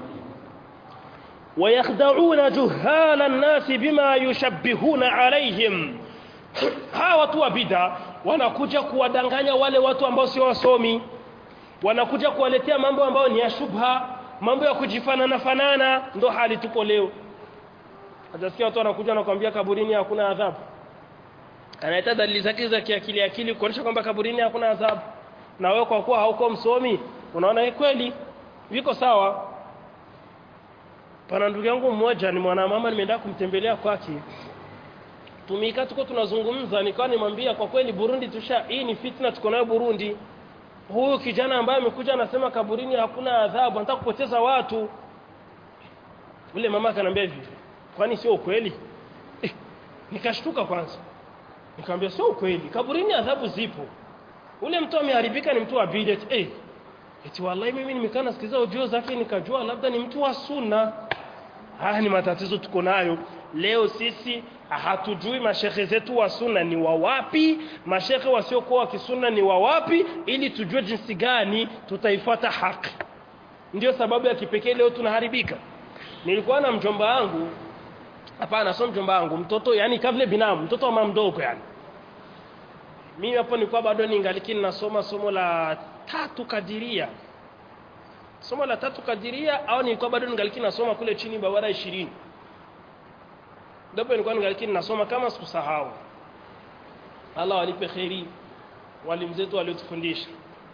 ويخدعون جهال الناس بما يشبهون عليهم hawa watu wa bid'a wanakuja kuwadanganya wale watu ambao sio wasomi wanakuja kuwaletea mambo ambayo ni ya shubha mambo ya kujifanana fanana ndo hali tupo leo Hajasikia watu wanakuja na kuambia kaburini hakuna adhabu. Anaita dalili zake za kiakili akili kuonyesha kwamba kaburini hakuna adhabu. Na wewe kwa kuwa hauko msomi, unaona ni kweli viko sawa. Pana ndugu yangu mmoja ni mwanamama nimeenda kumtembelea kwake. Tumika tuko tunazungumza nikawa nimwambia kwa kweli Burundi tusha hii ni fitna tuko nayo Burundi. Huyu kijana ambaye amekuja anasema kaburini hakuna adhabu, anataka kupoteza watu. Ule mama akanambia hivi, kwani sio ukweli eh, nikashtuka kwanza nikamwambia sio ukweli kaburini adhabu zipo ule mtu ameharibika ni mtu wa bidat eh eti wallahi mimi nimekaa nasikiza ujio zake nikajua labda ni mtu wa sunna haya ni matatizo tuko nayo leo sisi hatujui mashehe zetu wa sunna ni wa wapi mashehe wasiokuwa wa kisunna ni wa wapi ili tujue jinsi gani tutaifuata haki ndio sababu ya kipekee leo tunaharibika nilikuwa na mjomba wangu hapana sio mjomba wangu mtoto yani kavile binamu mtoto wa mama mdogo yani mimi hapo nilikuwa bado ningali nasoma somo la tatu kadiria somo la tatu kadiria au nilikuwa bado ningali nasoma kule chini bawara 20 ndipo nilikuwa ningali nasoma kama sikusahau Allah walipe kheri walimu zetu waliotufundisha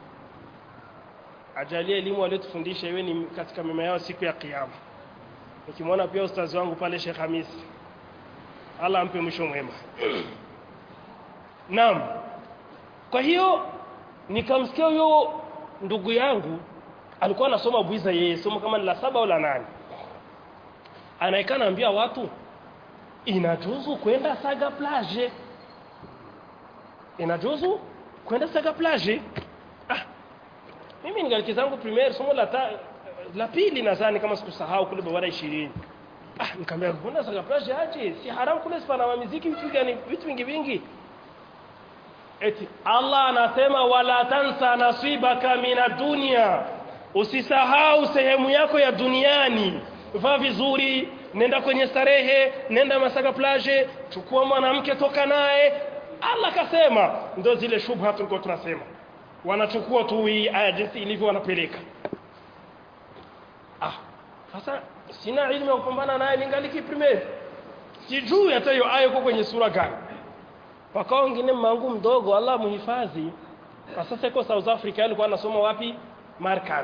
ajalie elimu waliotufundisha iwe ni katika mema yao siku ya kiyama nikimwona pia ustazi wangu pale Sheikh Hamisi Allah ampe mwisho mwema Naam kwa hiyo nikamsikia huyo ndugu yangu alikuwa anasoma bwiza yeye somo kama la saba au la nane anaika naambia watu inajuzu kwenda saga plage inajuzu kwenda saga plage ah mimi ningali zangu primaire somo la ta, la pili nadhani kama sikusahau kule bawara 20 ah nikamwambia kwenda saga plage aje si haram kule sipana muziki vitu gani vitu vingi vingi eti Allah anasema wala tansa nasibaka mina dunia usisahau sehemu yako ya duniani vaa vizuri nenda kwenye starehe nenda masaga plage chukua mwanamke toka naye Allah kasema ndio zile shubha tulikuwa tunasema wanachukua tu hii aya jinsi ilivyo wanapeleka ah sasa sina ilmu ya kupambana naye ningali primaire sijui hata hiyo aya iko kwenye sura gani Pakao wengine mangu mdogo Allah muhifadhi. Kwa sasa yuko South Africa alikuwa anasoma wapi? Markaz.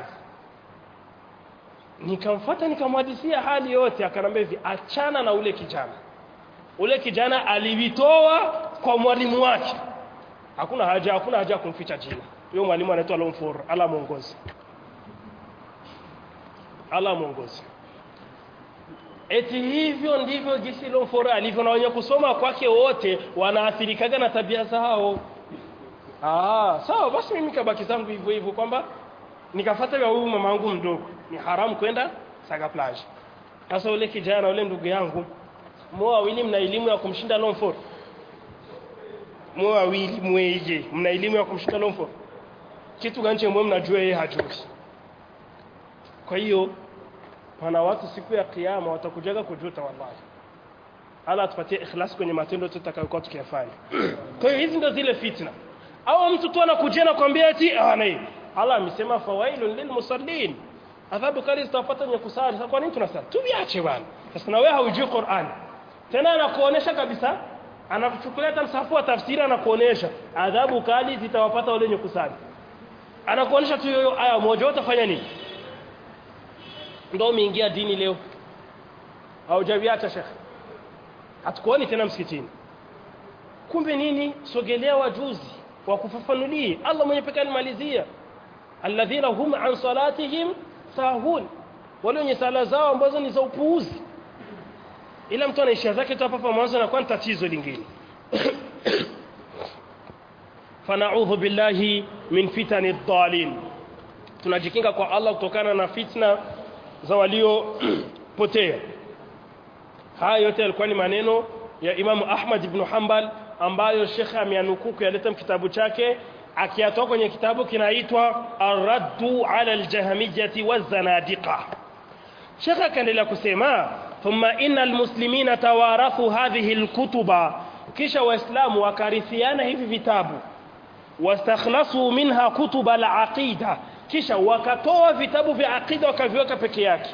Nikamfuata nikamhadithia hali yote akanambia hivi achana na ule kijana. Ule kijana alivitoa kwa mwalimu wake. Hakuna haja hakuna haja kumficha jina. Huyo mwalimu anaitwa Lomfor, ala muongozi. Allah muongoze eti hivyo ndivyo jinsi Lomfora alivyo na wenye kusoma kwake wote wanaathirikaga na tabia zao ah sawa basi mimi kabaki zangu hivyo hivyo kwamba nikafuata ya huyu mama wangu mdogo ni haramu kwenda saga plage sasa ule kijana ule ndugu yangu mwa wawili mna elimu ya kumshinda Lomfora mwa wawili mweje mna elimu ya kumshinda Lomfora kitu gani chemwe mnajua yeye hajui kwa hiyo pana watu siku ya kiyama watakujaga kujuta wallahi Allah atupatie ikhlas kwenye matendo tutakayokuwa tukiyafanya kwa hiyo hizi ndio zile fitna au mtu tu anakujia na kwambia eti ah nei Allah amesema fawailun lilmusallin adhabu kali zitawapata wenye kusali sasa kwa nini tunasali tuviache bwana sasa na wewe haujui Qur'an tena anakuonesha kabisa anakuchukulia hata msahafu wa tafsiri anakuonesha adhabu kali zitawapata wale wenye kusali anakuonesha tu hiyo aya moja utafanya nini ndio umeingia dini leo haujaviacha shekhe hatukuoni tena msikitini kumbe nini sogelea wajuzi wa kufafanulie Allah mwenye pekee alimalizia alladhina hum an salatihim sahun wale wenye sala zao ambazo ni za upuuzi ila mtu anaishia zake tu hapa mwanzo na kwa tatizo lingine fanaudhu billahi min fitani dhalin tunajikinga kwa Allah kutokana na fitna za waliopotea haya yote yalikuwa ni maneno ya Imamu Ahmad ibn Hanbal ambayo Sheikh ameanukuu kuyaleta kitabu chake akiyatoa kwenye kitabu kinaitwa Ar-Raddu 'ala al-Jahmiyyah waz-Zanadiqa Sheikh akaendelea kusema thumma innal muslimina tawarathu hadhihi al-kutuba kisha waislamu wakarithiana hivi vitabu wastakhlasu minha kutuba al-aqida kisha wakatoa vitabu vya aqida wakaviweka peke yake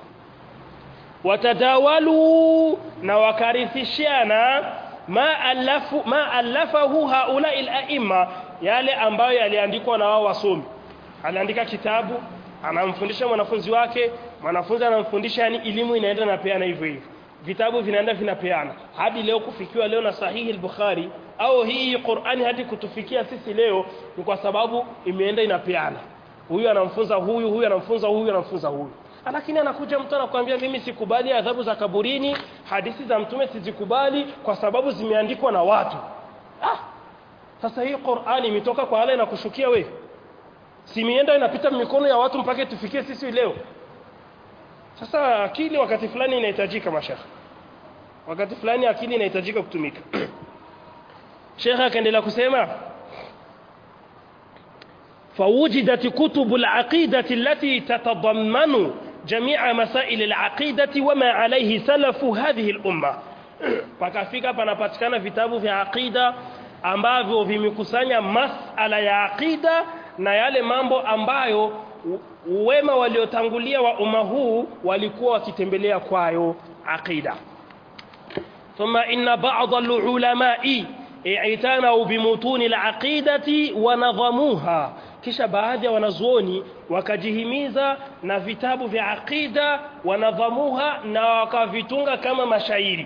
watadawalu na wakarithishiana ma alafu ma alafahu haula al-a'imma yale ambayo yaliandikwa na wao wasomi aliandika kitabu anamfundisha mwanafunzi wake mwanafunzi anamfundisha yani elimu inaenda na peana hivyo hivyo vitabu vinaenda vinapeana hadi leo kufikiwa leo na sahihi al-Bukhari au hii Qur'ani hadi kutufikia sisi leo ni kwa sababu imeenda inapeana huyu anamfunza huyu huyu anamfunza huyu anamfunza huyu lakini anakuja mtu anakuambia mimi sikubali adhabu za kaburini hadithi za mtume sizikubali kwa sababu zimeandikwa na watu ah sasa hii Qur'ani imetoka kwa Allah inakushukia we si mienda inapita mikono ya watu mpaka tufikie sisi leo sasa akili wakati fulani inahitajika mashaka wakati fulani akili inahitajika kutumika Sheikh akaendelea kusema فوجدت كتب العقيدة التي تتضمن جميع مسائل العقيدة وما عليه سلف هذه الأمة pakafika panapatikana vitabu vya aqida ambavyo vimekusanya masala ya aqida na yale mambo ambayo wema waliotangulia wa umma huu walikuwa wakitembelea kwayo aqida thumma inna ba'd al-ulama'i i'tanau bimutuni al-aqidati wa nadhamuha kisha baadhi ya wanazuoni wakajihimiza na vitabu vya aqida wanadhamuha na wakavitunga kama mashairi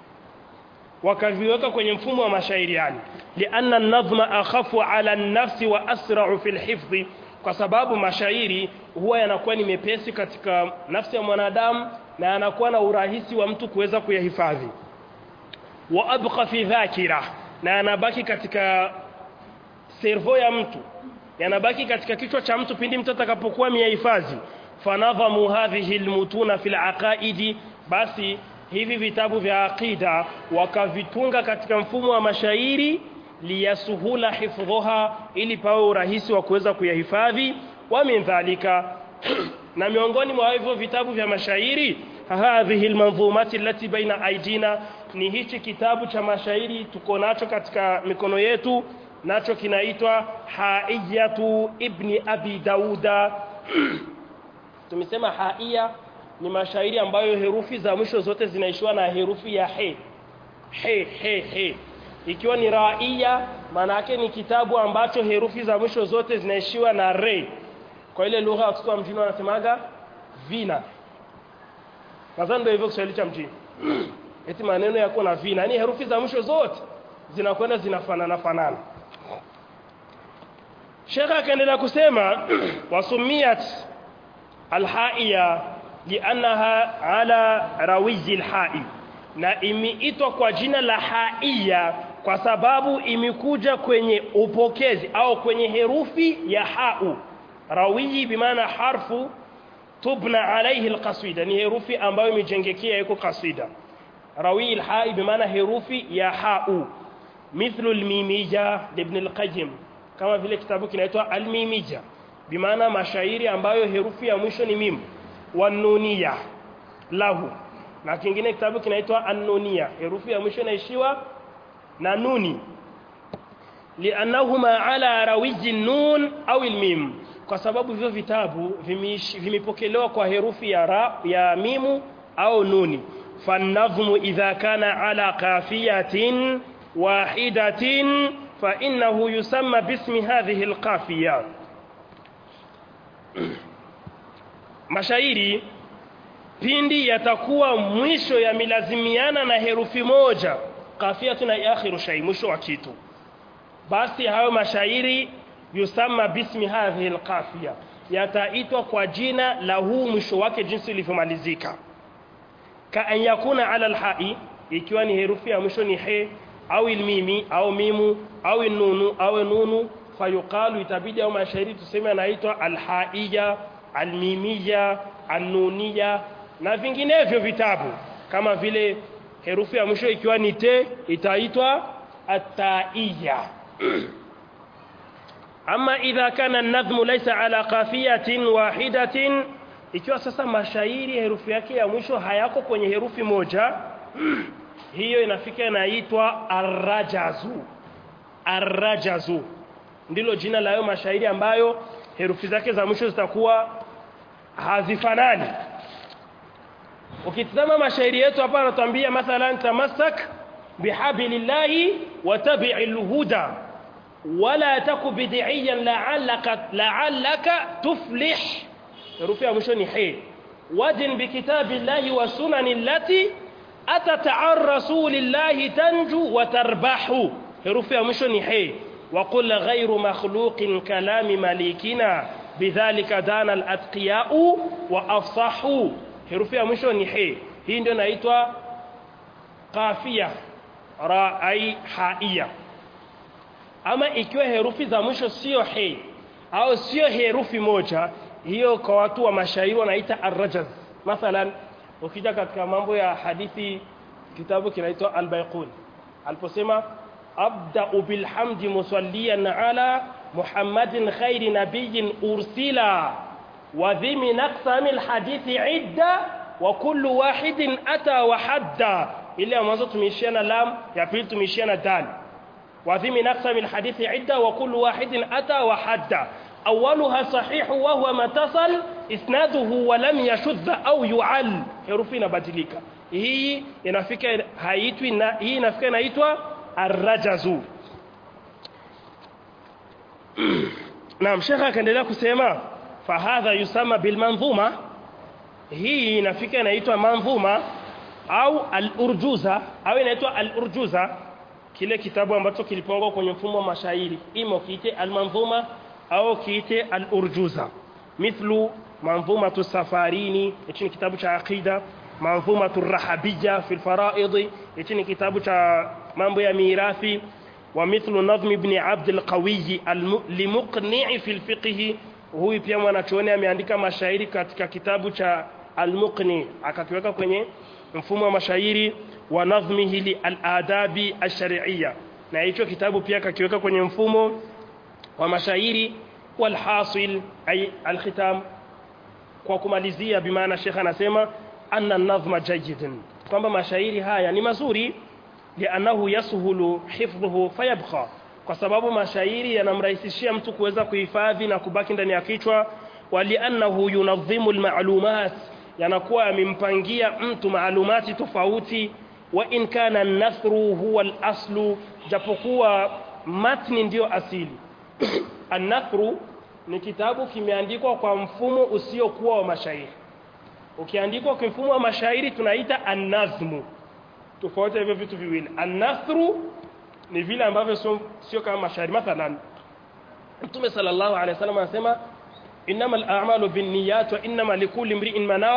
wakaviweka kwenye mfumo wa mashairi yani lianna an-nadhma akhafu ala an-nafsi wa asra'u fil hifdhi kwa sababu mashairi huwa yanakuwa ni mepesi katika nafsi ya mwanadamu na yanakuwa na urahisi wa mtu kuweza kuyahifadhi wa abqa fi dhakira na yanabaki katika servo ya mtu yanabaki katika kichwa cha mtu pindi mtu atakapokuwa miyahifadhi fanadhamu hadhihi almutuna fil aqaidi basi hivi vitabu vya aqida wakavitunga katika mfumo wa mashairi liyasuhula hifdhuha ili pawe urahisi wa kuweza kuyahifadhi wa min dhalika na miongoni mwa hivyo vitabu vya mashairi hadhihi almanzumati allati baina aidina ni hichi kitabu cha mashairi tuko nacho katika mikono yetu nacho kinaitwa haiyatu ibni abi dauda tumesema haiya ni mashairi ambayo herufi za mwisho zote zinaishiwa na herufi ya he he he he ikiwa ni raia maana yake ni kitabu ambacho herufi za mwisho zote zinaishiwa na re kwa ile lugha watoto wa mjini wanasemaga vina nadhani ndio hivyo Kiswahili cha mjini eti maneno yako na vina yani herufi za mwisho zote zinakwenda zinafanana fanana Sheikh akaendelea kusema wasumiyat alhaiya liannaha ala rawizi lhai na imeitwa kwa jina la haiya kwa sababu imekuja kwenye upokezi au kwenye herufi ya hau rawiyi bimaana harfu tubna alaihi alqasida ni herufi ambayo imejengekea iko kasida rawi alhai bimaana herufi ya hau mithlu almimija ibn alqayyim kama vile kitabu kinaitwa almimija bimaana mashairi ambayo herufi ya mwisho ni mim wanuniya lahu na kingine kitabu kinaitwa annuniya herufi ya mwisho inaishiwa na nuni liannahuma ala rawiji nun au almim kwa sababu hivyo vitabu vimepokelewa kwa herufi ya ra, ya mimu au nuni fanadhmu idha kana ala qafiyatin wahidatin fa innahu yusamma bismi hadhihi alqafiya mashairi pindi yatakuwa mwisho yamelazimiana na herufi moja kafiyatu na akhiru shay mwisho wa kitu basi hayo mashairi yusamma bismi hadhihi alqafiya yataitwa kwa jina la huu mwisho wake jinsi ulivyomalizika ka an yakuna ala alhai ikiwa ni herufi ya mwisho ni he au ilmimi au mimu au nunu au nunu fayuqalu itabidi au mashairi tuseme anaitwa alhaiya almimiya annuniya na vinginevyo vitabu kama vile herufi ya mwisho ikiwa ni te itaitwa ataiya ama idha kana an-nadhmu laysa ala qafiyatin wahidatin ikiwa sasa mashairi herufi yake ya mwisho hayako kwenye herufi moja hiyo inafika inaitwa arrajazu arrajazu ndilo jina la hayo mashairi ambayo herufi zake za mwisho zitakuwa hazifanani ukitazama mashairi yetu hapa anatuambia mathalan tamassak bihablillahi wa tabi'il huda wala taku bid'iyan la'allaka la'allaka tuflih herufi ya mwisho ni he wadin bikitabillahi wa sunani allati atat an rasulillahi tanju wa tarbahu herufi ya mwisho ni he وقل غير مخلوق كلام مليكنا بذلك دان الاتقياء وافصحوا herufi ya mwisho ni he hii ndio inaitwa qafia ra ai haia ama ikiwa herufi za mwisho sio he au sio herufi moja hiyo kwa watu wa mashairi wanaita arrajaz mathalan ukija katika mambo ya hadithi kitabu kinaitwa al-baiqun aliposema abda'u bilhamdi musalliyan ala muhammadin khairi nabiyyin ursila wa dhimi naqsami alhadithi idda wa kullu wahidin ata wa hadda ile ya mwanzo tumeishia na lam ya pili tumeishia na dal wa dhimi naqsami alhadithi idda wa kullu wahidin ata wa hadda أولها صحيح وهو ما اتصل إسناده ولم يشذ أو يعل herufi inabadilika hii inafika haitwi na hii inafika inaitwa arrajazu Naam shekha akaendelea kusema fahadha yusama bilmanzuma hii inafika inaitwa manzuma au al-urjuza au inaitwa al-urjuza kile kitabu ambacho kilipangwa kwenye mfumo wa mashairi imo kiite al-manzuma au kiite al-urjuza mithlu manzumatu safarini hichi ni kitabu cha aqida manzumatu rahabiyya fi al-fara'id hichi ni kitabu cha mambo ya mirathi wa mithlu nadhm ibn abd al-qawi limuqni' fi al-fiqh huyu pia mwanachuoni ameandika mashairi katika kitabu cha al-muqni akakiweka kwenye mfumo wa mashairi wa nadhmihi li al-adabi ash-shar'iyya na hicho kitabu pia akakiweka kwenye mfumo wa mashairi walhasil ay alkhitam kwa kumalizia bimaana shekha anasema anna nadhma jayyidun kwamba mashairi haya ni mazuri lianahu yashulu hifdhuhu fayabqa kwa sababu mashairi yanamrahisishia mtu kuweza kuhifadhi na kubaki ndani ya kichwa waliannahu yunadhimu almalumat yanakuwa yamempangia mtu maalumati tofauti wa in kana an-nathru huwa al-aslu japokuwa matni ndiyo asili An-Nathru ni kitabu kimeandikwa kwa mfumo usiokuwa wa mashairi. Ukiandikwa kwa mfumo wa mashairi tunaita an-nazmu. Tofauti hivyo vitu viwili. An-Nathru ni vile ambavyo sio sio kama mashairi. Mathalan Mtume sallallahu alaihi wasallam anasema innamal a'malu binniyat wa innama likulli imri'in ma nawa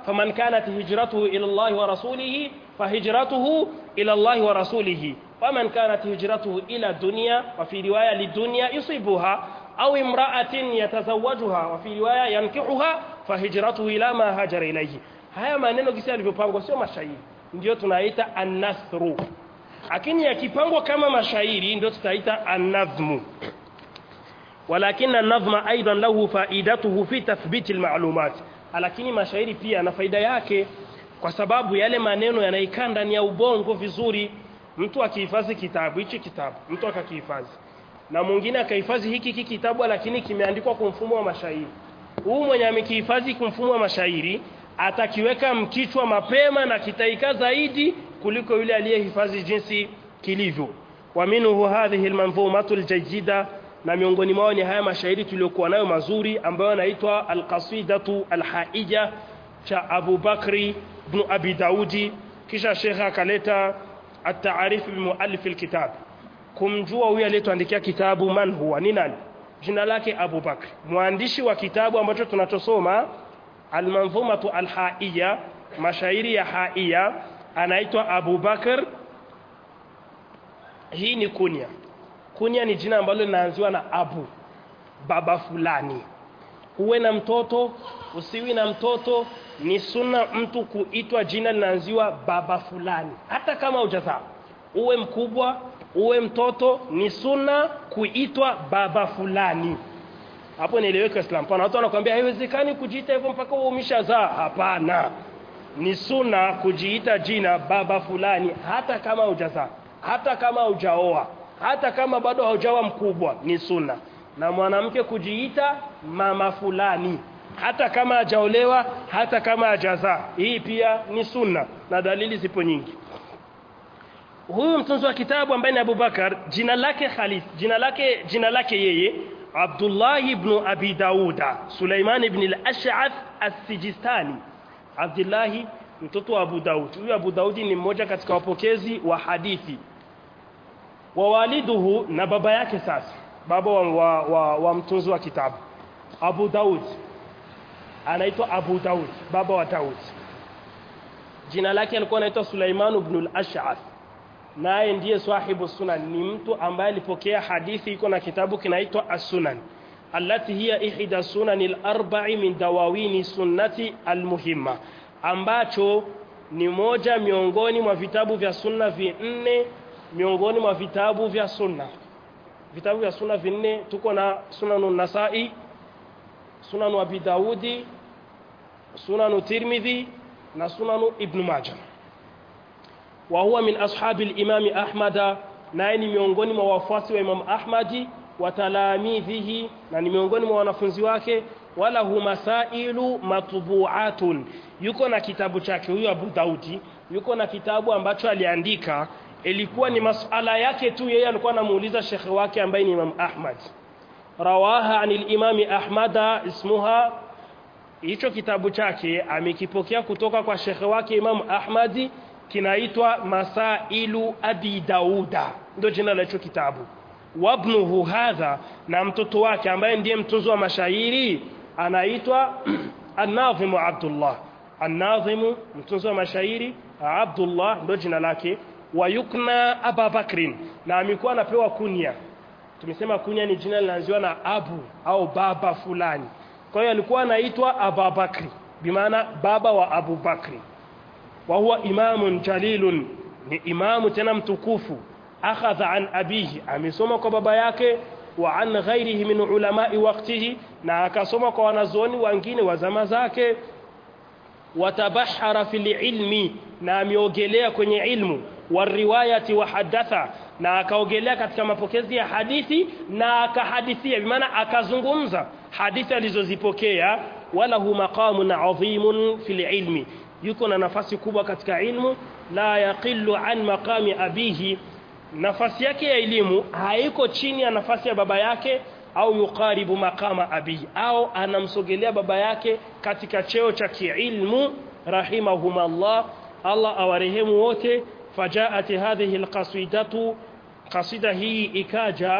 faman kanat hijratuhu ila Allah wa rasulih fahijratuhu ila Allah wa rasulih waman kanat hijratuhu ila dunya wa fi riwaya lidunya yusibuha au imra'atin yatazawwajuha wa fi riwaya yankihuha fahijratuhu ila ma hajara ilayhi haya maneno kisi yalivyopangwa sio mashairi ndio tunaita an-nasru lakini yakipangwa kama mashairi ndio tutaita an-nazmu ولكن النظم ايضا له فائدته في تثبيت المعلومات lakini mashairi pia na faida yake kwa sababu yale maneno yanaikaa ndani ya ubongo vizuri mtu akihifadhi kitabu hichi kitabu mtu akakihifadhi na mwingine akahifadhi hiki hiki kitabu lakini kimeandikwa kwa mfumo wa mashairi huu mwenye amekihifadhi kwa mfumo wa mashairi atakiweka mkichwa mapema na kitaika zaidi kuliko yule aliyehifadhi jinsi kilivyo wa minhu hadhihi almanzumatu aljayida na miongoni mwao ni haya mashairi tuliokuwa nayo mazuri ambayo yanaitwa alqasidatu alhaija cha Abu Bakri ibn Abi Daudi kisha shekha akaleta at-ta'arif bi muallif alkitab kumjua huyu aliyetuandikia kitabu man huwa ni nani jina lake Abu Bakr mwandishi wa kitabu ambacho tunachosoma almanzumatu alhaija mashairi ya haia anaitwa Abu Bakr hii ni kunya kunya ni jina ambalo linaanziwa na abu baba fulani uwe na mtoto usiwi na mtoto ni sunna mtu kuitwa jina linaanziwa baba fulani hata kama hujazaa uwe mkubwa uwe mtoto ni sunna kuitwa baba fulani hapo nieleweke Islam pana watu wanakuambia haiwezekani kujiita hivyo mpaka uwe umeshazaa hapana ni sunna kujiita jina baba fulani hata kama hujazaa hata kama hujaoa hata kama bado haujawa mkubwa ni sunna na mwanamke kujiita mama fulani hata kama hajaolewa hata kama hajazaa hii pia ni sunna na dalili zipo nyingi huyu mtunzi wa kitabu ambaye ni Abubakar jina lake Khalid jina lake jina lake yeye Abdullah ibn Abi Dauda Sulaiman ibn al-Ash'ath as-Sijistani Abdullah mtoto wa Abu Daud huyu Abu Daudi ni mmoja katika wapokezi wa hadithi wa waliduhu na baba yake sasa baba wa, wa, wa, wa mtunzi wa kitabu Abu Daud anaitwa Abu Daud baba wa Daud jina lake alikuwa anaitwa Sulaiman ibn al-Ash'ath naye ndiye sahibu sunan ni mtu ambaye alipokea hadithi iko na kitabu kinaitwa as-sunan allati hiya ihda sunan al-arba'i min dawawini sunnati al-muhimma ambacho ni moja miongoni mwa vitabu vya sunna vinne miongoni mwa vitabu vya sunna vitabu vya sunna vinne tuko na sunanu nasai sunanu abi daudi sunanu tirmidhi na sunanu ibn majah wa huwa min ashabi al-imam ahmad naye ni miongoni mwa wafuasi wa imam ahmadi wa talamidhihi na ni miongoni mwa wanafunzi wake wala hu masailu matbu'atun yuko na kitabu chake huyu Abu Daudi yuko na kitabu ambacho aliandika ilikuwa ni masuala yake tu yeye alikuwa anamuuliza shekhe wake ambaye ni Imam Ahmad rawaha anil imami Ahmada ismuha hicho kitabu chake amekipokea kutoka kwa shekhe wake Imam Ahmadi kinaitwa Masailu Abi Dauda ndio jina la hicho kitabu wabnuhu hadha na mtoto wake ambaye ndiye mtunzi wa mashairi anaitwa An-Nazim Abdullah An-Nazim mtunzi wa mashairi Abdullah ndio jina lake wayukna Aba Bakrin na amekuwa anapewa kunya tumesema kunya ni jina linaanziwa na abu au baba fulani kwa hiyo alikuwa anaitwa Aba Bakri bimaana baba wa Abu Bakri wa huwa imamun jalilun ni imamu tena mtukufu akhadha an abihi amesoma kwa baba yake wa an ghairihi min ulamai waqtihi na akasoma kwa wanazuoni wengine wa zama zake watabahara fil ilmi na ameogelea kwenye ilmu wariwayati wa hadatha na akaogelea katika mapokezi ya hadithi na akahadithia bimaana akazungumza hadithi alizozipokea wala hu maqamun adhimun fil ilmi yuko na nafasi kubwa katika ilmu la yaqillu an maqami abihi nafasi yake ya elimu haiko chini ya nafasi ya baba yake au yukaribu maqama abihi au anamsogelea baba yake katika cheo cha kiilmu rahimahumallah Allah awarehemu wote fajaat hadhihi alqasidatu qasida hii ikaja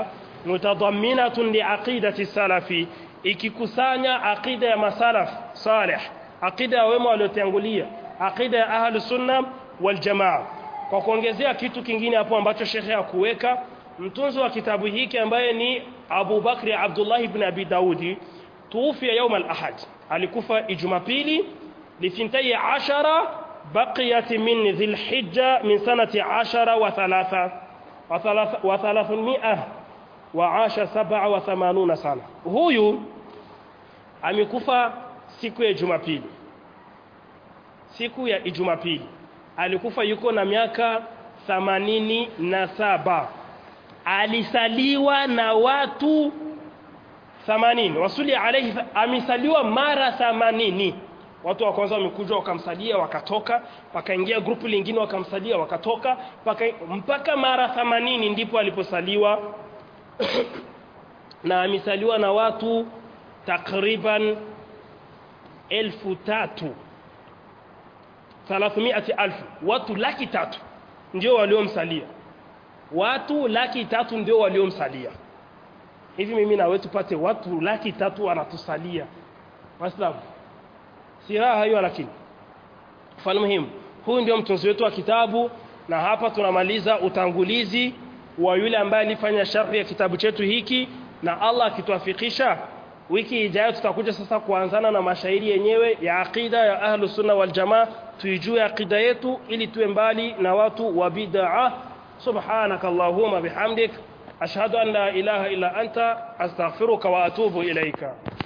mutadamminatun liaqidati salafi ikikusanya aqida ya masalaf salih aqida ya wema waliotangulia aqida ya ahlus sunna wal jamaa kwa kuongezea kitu kingine hapo ambacho shekhe hakuweka mtunzi wa kitabu hiki ambaye ni Abu Bakri Abdullah ibn Abi Daudi tuufia يوم الأحد alikufa Jumapili lithintai ashara baqiyat min dhilhijja min sanati ashara wa thalatha wa thalatha wa thalathmia wa asha sab'a wa thamanuna sana huyu amekufa siku ya Jumapili siku ya Jumapili alikufa yuko na miaka thamanini na saba alisaliwa na watu 80 wasuli alayhi amesaliwa mara 80 watu wa kwanza wamekuja wakamsalia wakatoka wakaingia grupu lingine wakamsalia wakatoka paka, mpaka mara 80 ndipo aliposaliwa na amesaliwa na watu takriban elfu tatu thalathmiati alfu watu laki tatu ndio waliomsalia watu laki tatu ndio waliomsalia hivi mimi na wewe tupate watu laki tatu wanatusalia waislamu si raha hiyo lakini mfano muhimu huyu ndio mtunzi wetu wa kitabu na hapa tunamaliza utangulizi wa yule ambaye alifanya sharhi ya kitabu chetu hiki na Allah akituafikisha wiki ijayo tutakuja sasa kuanzana na mashairi yenyewe ya aqida ya ahlus sunna wal jamaa tuijue aqida yetu ili tuwe mbali na watu wa bid'ah subhanakallahumma bihamdik ashhadu an la ilaha illa anta astaghfiruka wa atubu ilaika